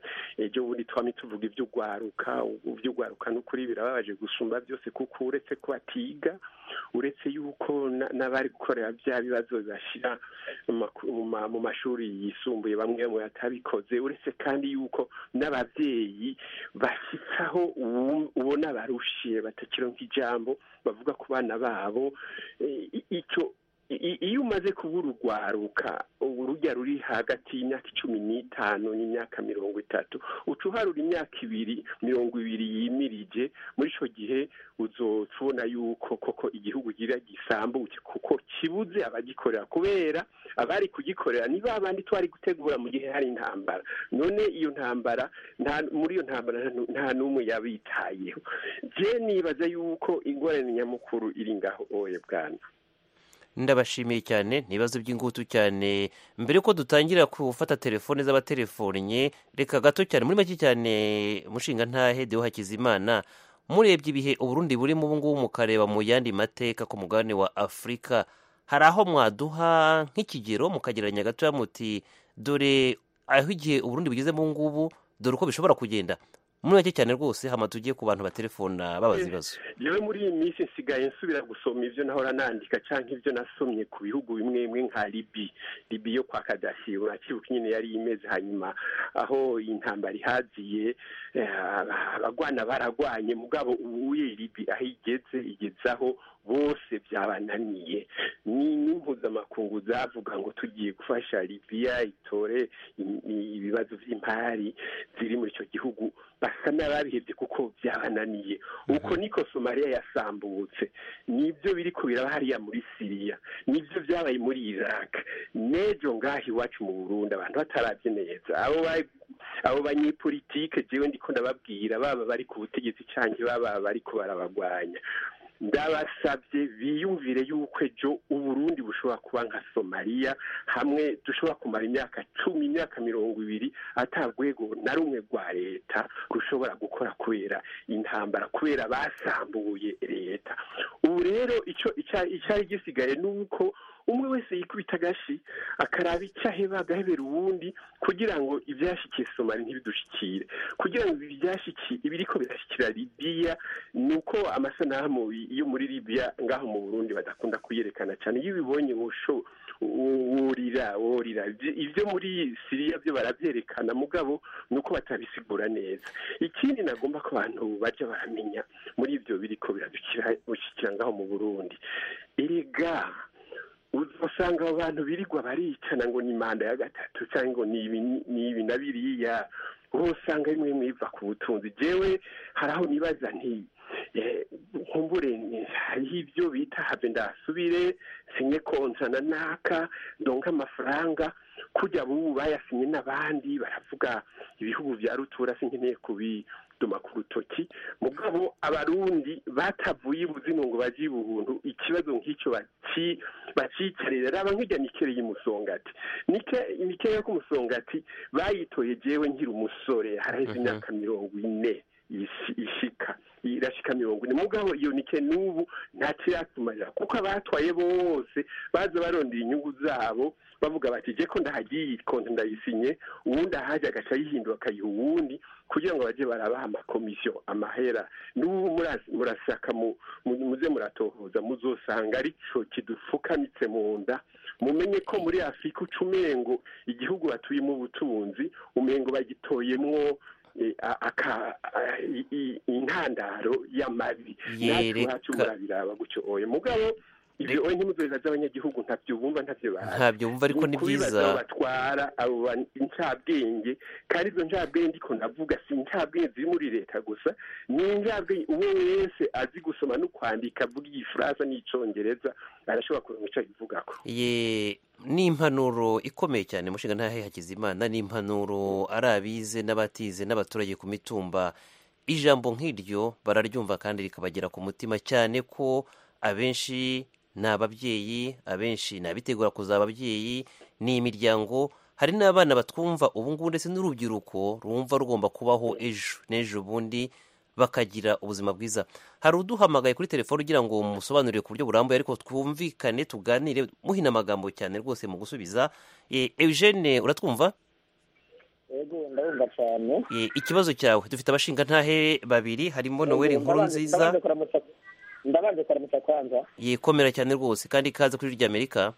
ejo bundi twamye tuvuga iby'ugwaruka iby'ugwaruka n'ukuri birababaje gusumba byose kuko uretse ko batiga uretse yuko na- n'abari gukorera bya bibazo bibashyira mu maku- mu ma- mu mashuri yisumbuye bamwe mu batabikoze uretse kandi yuko n'ababyeyi bashyitsaho ubu- ubona barushiye batakironka ijambo bavuga ku bana babo Eh, i- icyo i- iyo umaze kubura urwaruka urujya ruri hagati y'imyaka icumi n'itanu n'imyaka mirongo itatu uca uharura imyaka ibiri mirongo ibiri yimirije muri icyo gihe uzoca ubona yuko koko igihugu gira gisambuke kuko kibuze abagikorera kubera abari kugikorera ni ba bandi twari gutegura mu gihe hari intambara none iyo ntambara nta muri iyo ntambara nta nu- nta n'umwe yabitayeho je nibaza yuko ingorane nyamukuru iri ngaho oye bwana ndabashimiye cyane ni ibibazo by'ingutu cyane mbere yuko dutangira gufata telefone z'abatelefonnye reka gato cyane muri make cyane mushinga ntahe deho hakizimana murebye ibihe uburundi burimo ubu ngubu mukareba mu yandi mateka ku mugabane wa afurika hari aho mwaduha nk'ikigero mukagereranya gatoya muti dore aho igihe uburundi bugeze mu ngubu dore uko bishobora kugenda muri make cyane rwose hama tugiye ku bantu batelefona babaza ibibazo yewe muri iyi minsi nsigaye nsubira gusoma ibyo nahora nandika cyangwa ibyo nasomye ku bihugu bimwe bimwe nka libi libi yo kwa kadafi urakibuka nyine yari imeze hanyuma aho intambara ihaziye eh, abagwana baragwanye mugabo ubuye libi aho igeze igezaho bose byabananiye ni n'impuzamakungu zavuga ngo tugiye gufasha libiya itore i- i- ibibazo by'impari ziri muri icyo gihugu basa n'ababihebye kuko byabananiye uko niko somaliya yasambutse nibyo biri kubiraba hariya muri siriya nibyo byabaye muri iraq n'ejo ngaho iwacu mu burundi abantu batarabye neza abo ba- abo banyepolitike jewe ndiko ndababwira baba bari ku butegetsi canke baba bariko barabagwanya ndabasabye biyumvire yuko ejo uburundi bushobora kuba nka somaliya hamwe dushobora kumara imyaka cumi imyaka mirongo ibiri ata rwego na rumwe rwa leta rushobora gukora kubera intambara kubera basambuye leta ubu rero icyo icya- icyari gisigaye ni uko umwe wese yikubita agashi akaraba icyo aheba agahebera uwundi kugira ngo ibyashyikiye somali ntibidushikire kugira ngo ibi byashyikiye ibiriko birashyikira libiya ni uko amasanamu yo muri libiya ngaho mu burundi badakunda kuyerekana cyane iyo ubibonye wusho wurira wurira Ibyo- ibyo muri siriya byo barabyerekana mugabo ni uko batabisigura neza ikindi nagomba ko abantu bajya baramenya muri ibyo biriko biradushyikira ngaho mu burundi erega usanga abo bantu birirwa baricana ngo ni manda ya gatatu cyangwa ngo ni ibi ni ibi na biriya wowe usanga rimwe rimwe biva ku butunzi jewe hari aho nibaza nti eh, nkumbure ni- hariho ibyo bita have ndasubire sinye konsana naka ndonke amafaranga kujya bubu bayasinye n'abandi baravuga ibihugu bya rutura sinkeneye kubiduma ku rutoki mugabo abarundi batavuye ibuzino ngo bajye ibuntu ikibazo nk'icyo baci bacicarira raba nk'ijya nikere y'umusongati nike nike yo k'umusongati bayitoye jewe nkiri umusore haraheze imyaka mirongo ine ishi- ishika irashika mirongo ine mugabo iyo nike n'ubu ntakiratumarira kuko abatwaye bose baza barondera inyungu zabo bavuga bati je ko ndahagiye konti ndayisinye uwundi ahaje agaca yihindura akayiha uwundi kugira ngo baje barabaha amakomisiyo amahera n'ubu mura- murasaka mu- mu- muze muratohoza muzosanga arico kidufukamitse mu nda mumenye ko muri afurika uca umengo igihugu batuyemo ubutunzi umengo bagitoyemwo eh, a- aka- a- i- i- intandaro y'amabi natwe Yereka- iwacu murabiraba gutyo oye mugabo ibyo oye ntimuzoheza z'abanyagihugu ntabyo bumva ntabyo bazi Ntabyo bumva, ariko ni ukubibaza byiza. aho batwara abo ba- incabwenge kandi izo ncabwenge ndiko ndavuga si incabwenge ziri muri leta gusa ni incabwenge uwo wese azi gusoma no kwandika avuga igifaransa n'icongereza arashobora kuronka ico abivugako ye ni impanuro ikomeye cyane mushinga ntahe hakizimana ni impanuro ari abize n'abatize n'abaturage ku mitumba ijambo nk'iryo bararyumva kandi rikabagera ku mutima cyane ko abenshi ni ababyeyi abenshi ni abitegura kuzaba ababyeyi ni imiryango hari n'abana batwumva ubu ngubu ndetse n'urubyiruko rumva rugomba kubaho ejo n'ejo bundi bakagira ubuzima bwiza hari uduhamagaye kuri telefone ugira ngo musobanurire ku buryo burambuye ariko twumvikane tuganire muhina amagambo cyane rwose mu gusubiza Eh, eugene uratwumva yego ndabumva cyane Eh, ikibazo cyawe dufite abashinga ntahe babiri harimo noweli nkuru nziza Ndabanje kuramutsa- ndabanje kuramutsa kwanza yikomera cyane rwose kandi ikaze kuri irya amerika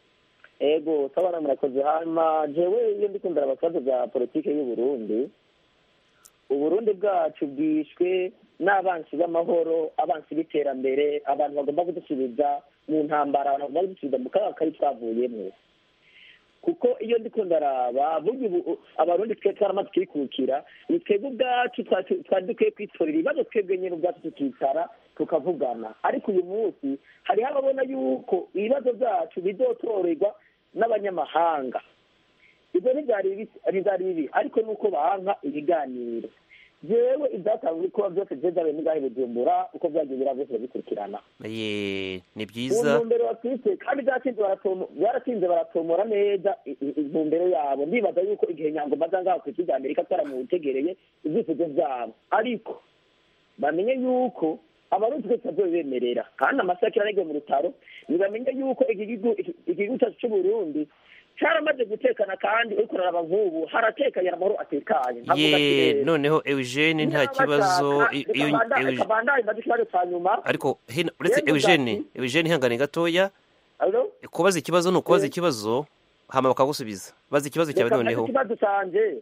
ego tabana murakoze hanyuma jewe iyo ndi kumvira ibibazo bya politiki y'u Burundi uburundi bwacu bwishwe n'abansi b'amahoro abansi b'iterambere abantu bagomba kudusubiza mu ntambara abantu bagomba kudusubiza mu kaga kari twavuyemo kuko iyo ndiko ndaraba burya ubu abarundi twe twaramaze twikukira ni twebwe ubwacu twari twari dukwiye kwitorera ibibazo twebwe nyine ubwacu tukicara tukavugana ariko uyu munsi hariho ababona yuko ibibazo byacu bizotorerwa n'abanyamahanga ibyo ntibyari bibi ntibyari bibi ariko nuko banka ibiganiro jewe ibyatanzwe kuba byose byezabe n'ibyahe bujumbura uko byagiye bira byose bikurikirana ye ni mu byiza ntumbero bafite kandi byatinze baratomo- byaratinze baratomora neza i- i- intumbero yabo ndibaza yuko igihe nyangoma aza ngaho ku isi rya amerika twaramutegereye ibyifuzo byabo ariko bamenye yuko abarundi twese bazobemerera kandi amasakira aregwe mu rutaro ntibamenye yuko igihugu iki- igihugu cyacu cy'uburundi cyaramaze gutekana kandi uriko uraraba nk'ubu haratekanye amahoro atekanye Nkavuga ati ye rero, noneho eugene nta niba kibazo bashaka, i- reka iyo banda- Eugene- reka bandanye mbaze ikibazo cya nyuma ariko hino uretse Yego, eugene Gati. eugene ihangane gatoya Allo? kubaza ikibazo ni ukubaza Eh. ikibazo hama bakagusubiza baza ikibazo cyawe Reka mbaze noneho ikibazo canje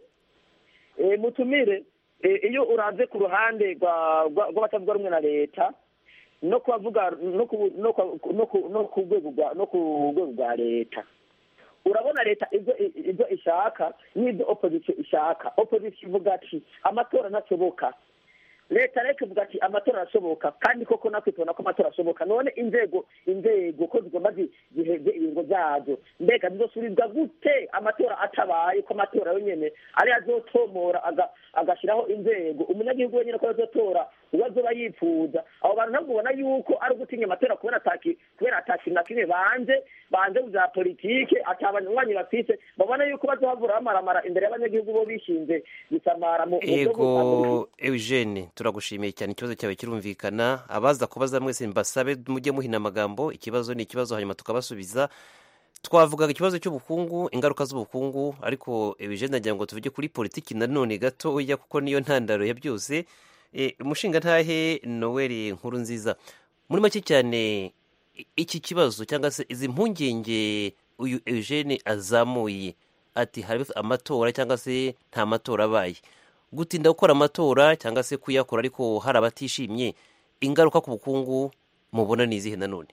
Eh, mutumire eh, iyo uravye ku ruhande rwa- rwa- rw'abatavuga rumwe na leta no kubavuga no ku no ku- no ku- no ku rwego rwa no ku rwego rwa leta urabona leta ibyo ibyo ishaka n'ibyo opposition ishaka opposition ivuga ati amatora ntashoboka leta reka ivuga ati amatora arashoboka kandi koko natwe tubona ko amatora ashoboka none inzego inzego ko zigomba zi- ziheze ibingo byazo mbega zizosubizwa gute amatora atabaye ko amatora yo nyene ari azotomora aga- agashyiraho inzego umunyagihugu wenyine ko azotora uwo azoba yifuza abo bantu ntabwo ubona yuko ari ugutinya amatora kubera ataki kubera atakintu na kimwe banze banze bya politike atabanywanyi bafise babona yuko bazohavura bamaramara imbere y'abanyagihugu bo bishinze gusamara mu mu byo ego eugene turagushimiye cyane ikibazo cyawe kirumvikana abaza kubaza mwese mbasabe mujye muhina amagambo ikibazo ni ikibazo hanyuma tukabasubiza twavugaga ikibazo cy'ubukungu ingaruka z'ubukungu ariko eugene nagira ngo tuvuge kuri politiki nanone gatoya kuko niyo ntandaro ya byose Eh, umushinga ntahe noel nkuru nziza muri make cyane i- iki kibazo cyangwa se izi mpungenge uyu eugene azamuye ati hari amatora cyangwa se nta matora abaye gutinda gukora amatora cyangwa se kuyakora ariko hari abatishimye ingaruka ku bukungu mubona ni izihe nanone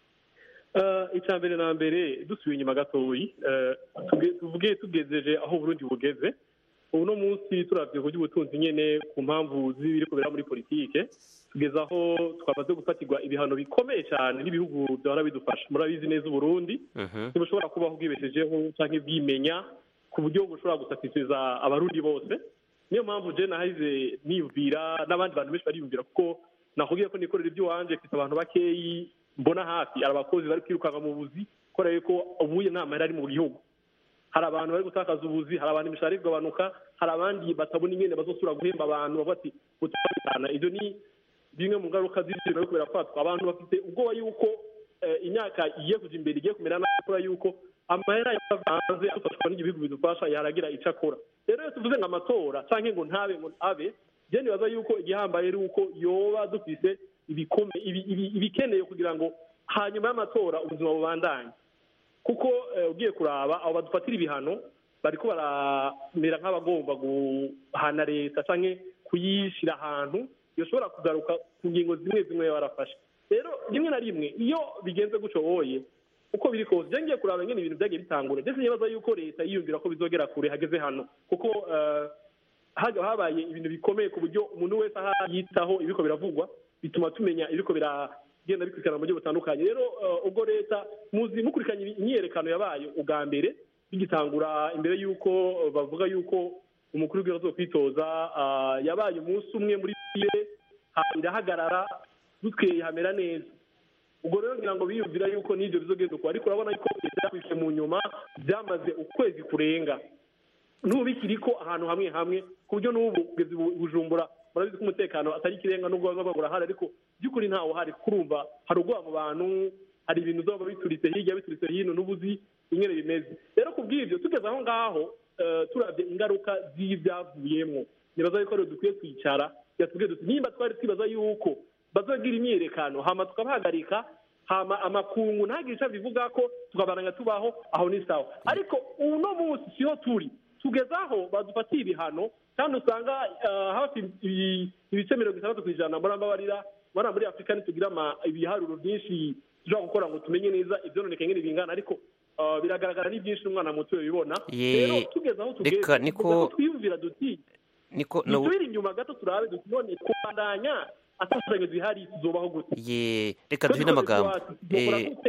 Eh, icya mbere na mbere dusubiye inyuma gatoyi eh, tuge- tuvuge tugejeje aho Burundi bugeze ubu no munsi turavye ku by'ubutunzi nyene ku mpamvu z'ibiri kubera muri politike tugeze aho twamaze gufatirwa ibihano bikomeye cyane n'ibihugu byahora bidufasha murabizi neza uburundi ntibushobora kubaho bwibeshejeho cyangwa bwimenya ku buryo bushobora gusatisiza abarundi bose niyo mpamvu je nahize niyumvira n'abandi bantu benshi bariyumvira kuko nakubwiye ko nikorera iby'iwanje mfite abantu bakeyi mbona hafi hari abakozi bari kwirukanka mu buzi kubera yuko ubuye nta mahera ari mu gihugu hari abantu bari gutakaza ubuzi hari abantu imishahara iri kugabanuka hari abandi batabona ingene bazosubira guhemba abantu bavuga ati mutabitana ibyo ni bimwe mu ngaruka z'ibyo bari kubera kwatwa abantu bafite ubwoba yuko eh, imyaka igiye kuja imbere igiye kumera nabi kubera yuko amahera yavanze adufashwa n'igihugu bidufasha yaragira icyo akora rero iyo tuvuze ngo amatora canke ngo ntabe ngo abe je nibaza yuko igihambaye ari uko yoba dufise ibikome ibi- ibi- ibikeneye kugira ngo hanyuma y'amatora ubuzima bubandanye kuko eh, ugiye kuraba abo badufatira ibihano bariko baramera nk'abagomba guhana leta canke kuyishyira ahantu yoshobora kugaruka ku ngingo zimwe zimwe barafashe rero rimwe na rimwe iyo bigenze gutyo woye uko biri kose je ngiye kuraba ngene ibintu byagiye bitangura ndetse nibaza yuko leta yiyumvira ko bizogera kure hageze hano kuko eh, haga habaye ibintu bikomeye ku buryo umuntu wese aho yitaho ibiko biravugwa bituma tumenya ibiko biragenda bikurikirana mu buryo butandukanye rero eh, ubwo leta muzi mukurikiranye imyiyerekano yabaye ubwa mbere bigitangura imbere y'uko eh, bavuga y'uko umukuru w'igihugu azo kwitoza ah, yabaye umunsi umwe muri bire irahagarara dutweye hamera neza ubwo rero ngira ngo biyumvira yuko n'ibyo bizogenda uko ariko urabona yuko leta yakwishe mu nyuma byamaze ukwezi kurenga n'ubu bikiriko ahantu hamwe hamwe ku buryo n'ubu kugeza ubu bujumbura murabizi ko umutekano atari ikirenga n'ubwo baba burahari ariko by'ukuri ntawo hari kurumva hari ubwoba mu bantu hari ibintu zoba bituritse hirya bituritse hino n'ubuzi ingene bimeze rero ku bw'ibyo tugeze aho ngaho eh, turabye ingaruka z'ibyavuyemo nibaza yuko rero dukwiye kwicara yatubwiye duti nimba twari twibaza yuko bazogira imyiyerekano hama tukabahagarika hama amakungu ntagire icyo bivuga ko tukabaranga tubaho aho ni sawa ariko uno munsi siho turi tugeze aho badufatiye ibihano kandi usanga eh, hafi ibi- ibice mirongo itandatu ku ijana muri ambabarira muri muri afurika ntitugira ama- ibiharuro byinshi dushobora gukora ngo tumenye neza ibyononekaye ngene bingana ariko eh, biragaragara ni byinshi n'umwana muto bibona Ye- rero tugeze aho tugeze reka niko- tugeze aho twiyumvira duti niko no- dusubire inyuma gato turabe duti none kubandanya atashanye zihari tuzobaho gute ye reka duhe n'amagambo tuzokora Eh, gute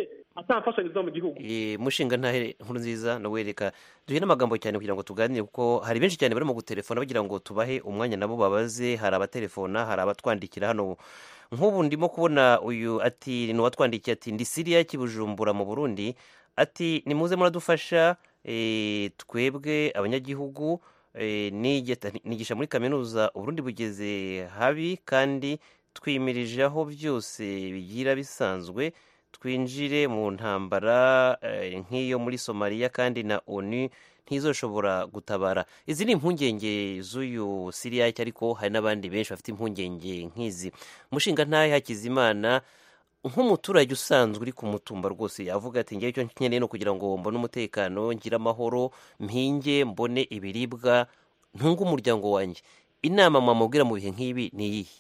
ata mfashanyo ziva mu gihugu Eh, mushinga ntahe nkuru nziza nawe reka duhe n'amagambo cyane kugira ngo tuganire kuko hari benshi cyane barimo gutelefona bagira ngo tubahe umwanya nabo babaze hari abatelefona hari abatwandikira hano nk'ubu ndimo kubona uyu ati ni uwatwandikiye ati ndi siriya kibujumbura mu burundi ati nimuze muradufasha eh, twebwe abanyagihugu eh, nigeta- nigisha muri kaminuza uburundi bugeze habi kandi twimirije aho byose bigira bisanzwe twinjire mu ntambara eh, nk'iyo muri somaliya kandi na onu ntizoshobora gutabara izi ni impungenge z'uyu siriyake ariko hari n'abandi benshi bafite impungenge nk'izi mushinga ntahe hakizimana nk'umuturage usanzwe uri ku mutumba rwose yavuga ati ngewe icyo nkeneye no kugira ngo mbone umutekano ngire amahoro mpinge mbone ibiribwa ntunge umuryango wanjye inama mwamubwira mu bihe nk'ibi ni iyihe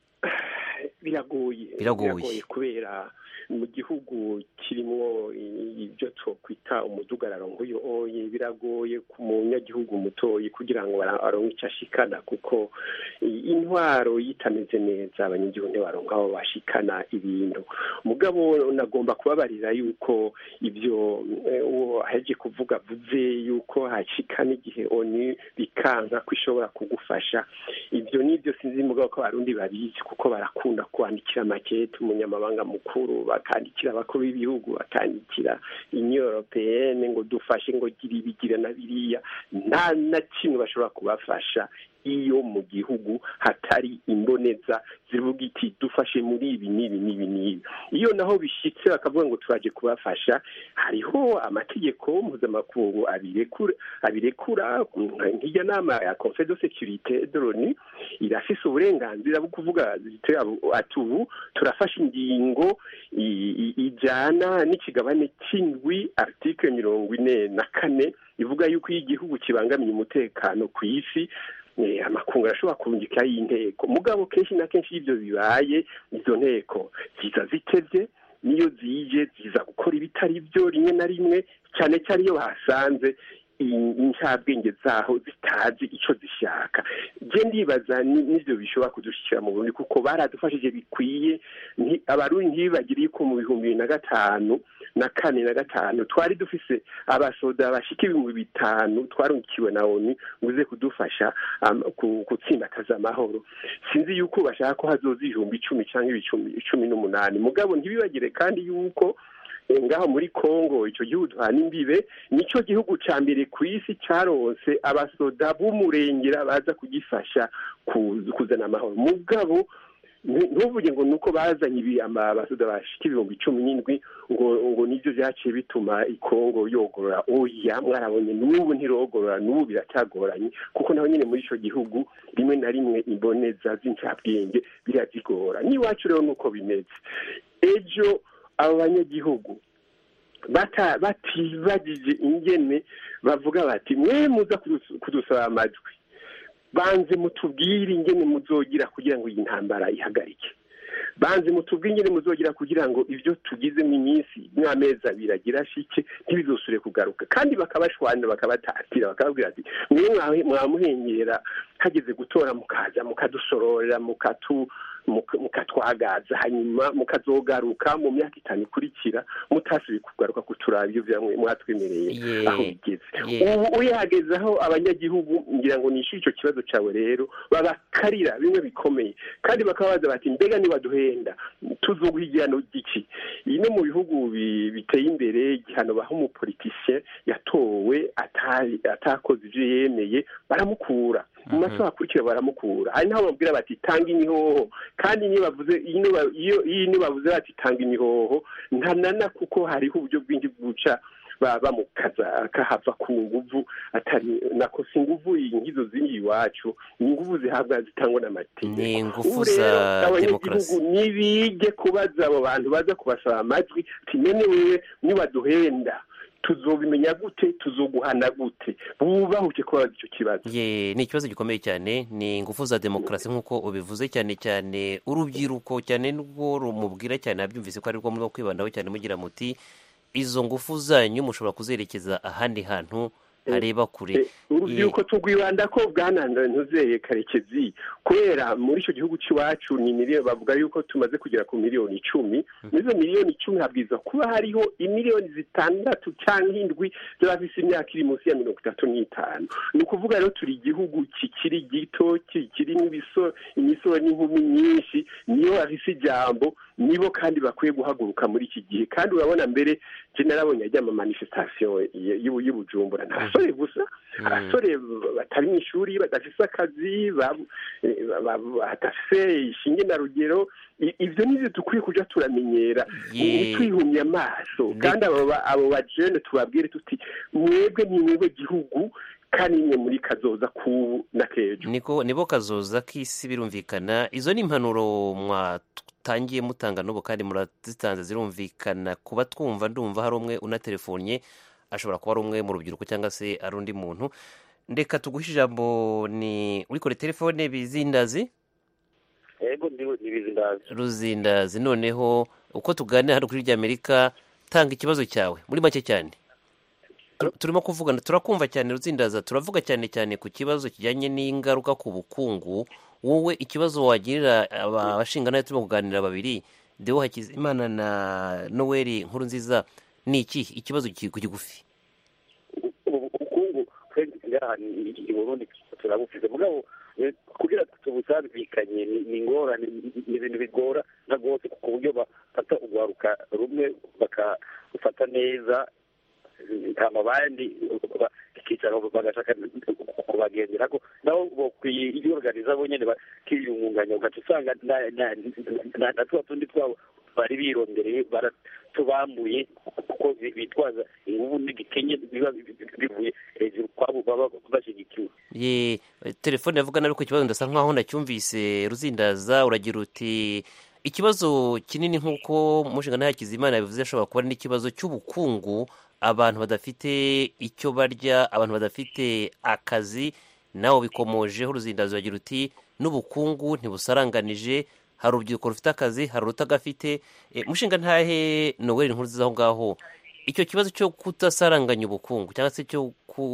biragoye Biragoye. kubera mu gihugu kirimo ibyo twakwita umudugararo nk'uyu oye biragoye ku munyagihugu mutoyi kugira ngo bara- aronke icyo ashikana kuko i- intwaro yitameze neza abanyagihugu ntibaronka aho bashikana ibintu mugabo nagomba kubabarira yuko ibyo eh, uwo aheje kuvuga avuze yuko hashikana igihe oni bikanka ko ishobora kugufasha ibyo nibyo sinzi mugabo ko abarundi babizi kuko barakunda kwandikira makete umunyamabanga mukuru bakandikira abakuru b'ibihugu bakandikira union européenne ngo dufashe ngo gira ibi gira na biriya nta na kimwe bashobora kubafasha iyo mu gihugu hatari imboneza zivuga iti dufashe muri ibi n'ibi n'ibi n'ibi iyo naho bishyitse bakavuga ngo turaje kubafasha hariho amategeko mpuzamakungu abirekura abirekura nk'irya nama ya conseil de sécurité de l'onu irafise uburenganzira bwo kuvuga ziti ati ubu turafashe ingingo i- i- ijana n'ikigabane cy'indwi article mirongo ine na kane ivuga yuko iyo igihugu kibangamiye umutekano ku isi eh, amakungu arashobora kurungikaho inteko mugabo kenshi na kenshi iyo ibyo bibaye izo nteko ziza zitevye niyo zije ziza gukora ibitari byo rimwe na rimwe cyane cyane iyo bahasanze i- incabwenge zaho zitazi icyo zishaka je ndibaza ni- n'ivyo bishobora kudushyikira mu burundi kuko baradufashije bikwiye nti- abarundi ntibibagiriye ko mu bihumbi bibiri na gatanu na kane na gatanu twari dufise abasoda bashika ibihumbi bitanu twarungikiwe na onu ngo uze kudufasha um, ku- gutsimbataza amahoro sinzi yuko bashaka ko hazoza ibihumbi icumi cyangwa ibicumi icumi n'umunani mugabo ntibibagire kandi yuko eh, ngaho muri Kongo icyo gihugu duhana imbibe nicyo gihugu ca mbere ku isi caronse abasoda b'umurengera baza kugifasha ku- kuzana amahoro mugabo ntu- ntuvuge ngo nuko bazanye ibi ama- abasoda bashika ibihumbi cumi n'indwi ngo ngo nivyo vyaciye bituma ikongo yogorora oya mwarabonye n'ubu ntirogorora n'ubu biracyagoranye kuko naho nyine muri ico gihugu rimwe na rimwe imboneza z'incabwenge birazigora n'iwacu rero nuko bimeze ejo abo banyagihugu bata- batibagije ingene bavuga bati mwe muza kudus- kudusaba amajwi banze mutubwire ingene muzogira kugira ngo iyi ntambara ihagarike banze mutubwire ingene muzogira kugira ngo ibyo tugizemo iminsi n'amezi abiri agira shike ntibizosure kugaruka kandi bakabashwanira bakabatatira bakababwira ati mwe mwahe- mwamuhengera hageze gutora mukaza mukadusororera mukatu muka- mukatwagaza hanyuma mukazogaruka mu myaka itanu ikurikira mutasubiye kugaruka kuturaba ibyo vyamwe mwatwemereye Ye- aho bigeze ye- ubu uyagezeho abanyagihugu ngira ngo nishyure icyo kibazo cyawe rero babakarira bimwe bikomeye kandi bakababaza bati mbega nibaduhenda tuzoguha igihano giki iyi no mu bihugu bi- biteye imbere igihano baha umupolitisien yatowe atari- atakoze ibyo yemeye baramukura mu masaha akurikira baramukura hari n'aho bamubwira bati tanga imihoho kandi niyo bavuze iyo ba- iyo iyo niyo bavuze bati tanga imihoho ntanana kuko hariho uburyo bwinshi bwuca ba- bamukaza akahava ku nguvu atari nako si nguvu iyi ngizo ziri iwacu ni nguvu zihabwa zitangwa n'amategeko ni ingufu ubu rero za abanyagihugu demokarasi nibige kubaza abo bantu baza kubasaba amajwi ati none wewe nibaduhenda tuzobimenya gute tuzoguhana gute bubahuke kubabaza icyo kibazo ye ni ikibazo gikomeye cyane ni ingufu za demokarasi nk'uko ubivuze cyane cyane urubyiruko cyane n'ubwo rumubwira cyane abyumvise ko ari rwo murimo kwibandaho cyane mugira muti izo ngufu zanyu mushobora kuzerekeza ahandi hantu areba kure urubyiruko tugwibanda ko bwananduye ntuzeye karekezi kubera muri icyo gihugu cy'iwacu ni miliyoni bavuga yuko tumaze kugera ku miliyoni icumi muri izo miliyoni icumi habwirizwa kuba hariho imiliyoni zitandatu cyangwa indwi z'abafise imyaka iri munsi ya mirongo itatu n'itanu ni ukuvuga rero turi igihugu kikiri gito kirimo imisoro n'inkumi nyinshi niyo bafise ijambo nibo kandi bakwiye guhaguruka muri iki gihe kandi urabona mbere je narabonye ajya ama manifestation y'ubujumbura nta basore gusa abasore batari mu ishuri badafise akazi badafise ishinge na rugero ivyo nivyo dukwiye kuja turamenyera ntitwihumye amaso kandi abo bajene tubabwire tuti mwebwe ni mwebwe gihugu kandi imwe muri kazoza k'ubu na k'ejo niko nibo kazoza k'isi birumvikana izo ni impanuro mwatangiye mutanga n'ubu kandi murazitanze zirumvikana kuba twumva ndumva hari umwe unatelefonye ashobora kuba ari umwe mu rubyiruko cyangwa se ari undi muntu ndeka tuguhe ijambo ni urikore telefone bizindazi yego ni bizindazi ruzindazi noneho uko tuganira hano kuri ry'amerika tanga ikibazo cyawe muri make cyane turimo kuvugana turakumva cyane ruzindaza turavuga cyane cyane ku kibazo kijyanye n'ingaruka ku bukungu wowe ikibazo wagirira abashingana turimo kuganira babiri dewo hakizimana na noweli nkuru nziza ni iki ikibazo kigufi ubukungu ngaha i burundi turabufite mugabo kugira tubusabikanye ni ingorane ni ibintu bigora na rwose ku buryo bafata urwaruka rumwe bakafata neza hama abandi bakicara bagashaka kubagendera ko nabo bokwiyorganiza bo nyene bakiyungunganya ugaca usanga na tuba tundi twabo bari birondereye baratubambuye kuko bitwaza inguvu n'igikenye biba bivuye hejuru kwabo baba bashyigikiwe ye telefone yavugana ariko ikibazo ndasa nkaho nacyumvise ruzindaza uragira uti ikibazo kinini nk'uko mushingano hakizimana yabivuze ashobora kuba n'ikibazo cy'ubukungu abantu badafite icyo barya abantu badafite akazi nawe bikomojeho uruzindazo uragira uti n'ubukungu ntibusaranganije hari urubyiruko rufite akazi hari urutagafite mushinga ntahe noweli nkuru nziza aho ngaho icyo kibazo cyo kudasaranganya ubukungu cyangwa se cyo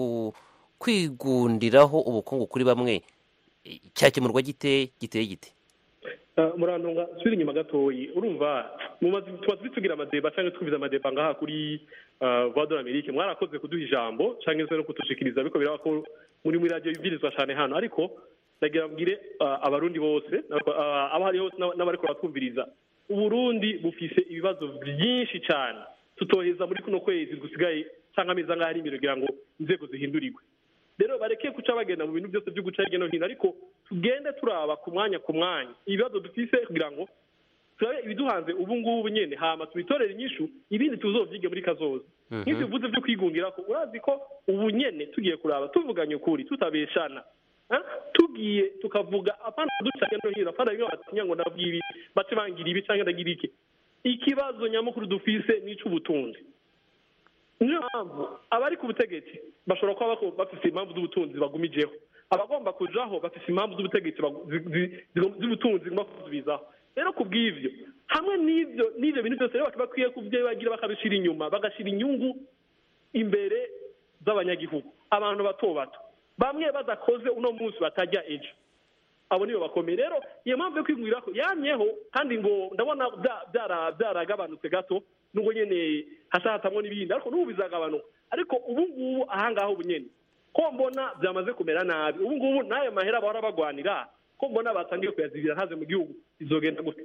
kwigundiraho ubukungu kuri bamwe cyakemurwa gite giteye gite murantunga subira inyuma gatoyi urumva tuba tugira amadeba cyangwa twumviza amadeba ngaha kuri voix amerike mwarakoze kuduha ijambo cyangwa se no kudushikiriza ariko biraba ko muri muri radiyo ibirizwa cyane hano ariko ndagira mbwire abarundi bose abo hari hose n'abariko baratwumviriza uburundi bufise ibibazo byinshi cyane tutoheza muri kuno kwezi gusigaye cyangwa amezi angahe ari imbere kugira ngo inzego zihindurirwe rero bareke guca bagenda mu bintu byose byo guca hirya no hino ariko tugende turaba ku mwanya ku mwanya ibibazo dufise kugira ngo turabe ibiduhanze ubu ngubu nyine hama tubitorere inyishu ibindi tuzovyige muri kazoza nk'ivyo bivuze vyo kwigungirako urazi ko ubu nyene tugiye kuraba tuvuganye ukuri tutabeshana tugiye tukavuga apana duca hirya no hino apana bimwe batinya ngo ndavuga ibi bace bangira ibi canke ndagira iki ikibazo nyamukuru dufise ni ic'ubutunzi niyo mpamvu abari ku butegetsi bashobora kuba bafite impamvu z'ubutunzi bagumijeho abagomba kujaho bafite impamvu z'ubutegetsi z'ubutunzi zigomba kuzubizaho rero ku bw'ivyo hamwe n'ivyo n'ivyo bintu byose rero bakwiye kubyibagira bakabishyira inyuma bagashyira inyungu imbere z'abanyagihugu abantu bato bato bamwe badakoze uno munsi batajya ejo abo nibo bakomeye rero iyo mpamvu yo kwigurira ko yamyeho kandi ngo ndabona byaragabanutse gato nubwo nyine hasahatamwo n'ibindi ariko n'ubu bizagabanuka ariko ubu ngubu ahangaha ubu nyine ko mbona byamaze kumera nabi ubu ngubu n'ayo mahera bahora bagwanira ko mbona batangiye kuyazibira ntaze mu gihugu izogenda gute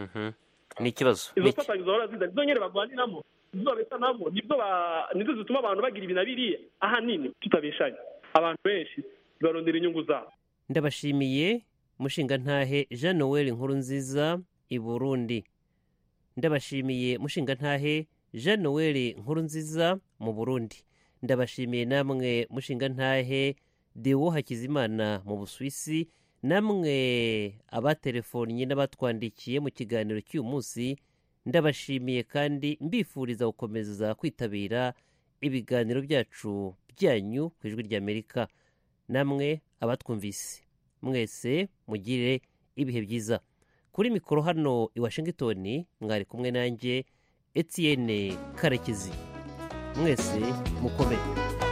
ni ikibazo izo mfatanyo zahora ziza nizo nyine bagwaniramo nizo besanamo nizo zituma abantu bagira ibi na biriya ahanini tutabeshanye abantu benshi barondera inyungu zabo ndabashimiye mushingantahe jean noel nkuru nziza i burundi ndabashimiye mushingantahe jean noel nkuru nziza mu burundi ndabashimiye namwe mushingantahe dewo hakizimana mu busuwisi namwe abatelefonnye n'abatwandikiye mu kiganiro cy'uyu munsi ndabashimiye kandi mbifuriza gukomeza kwitabira ibiganiro byacu byanyu ku ijwi ry'amerika namwe abatwumvise mwese mugire ibihe byiza kuri mikoro hano i washington mwari kumwe nanjye etienne karekezi mwese mukomere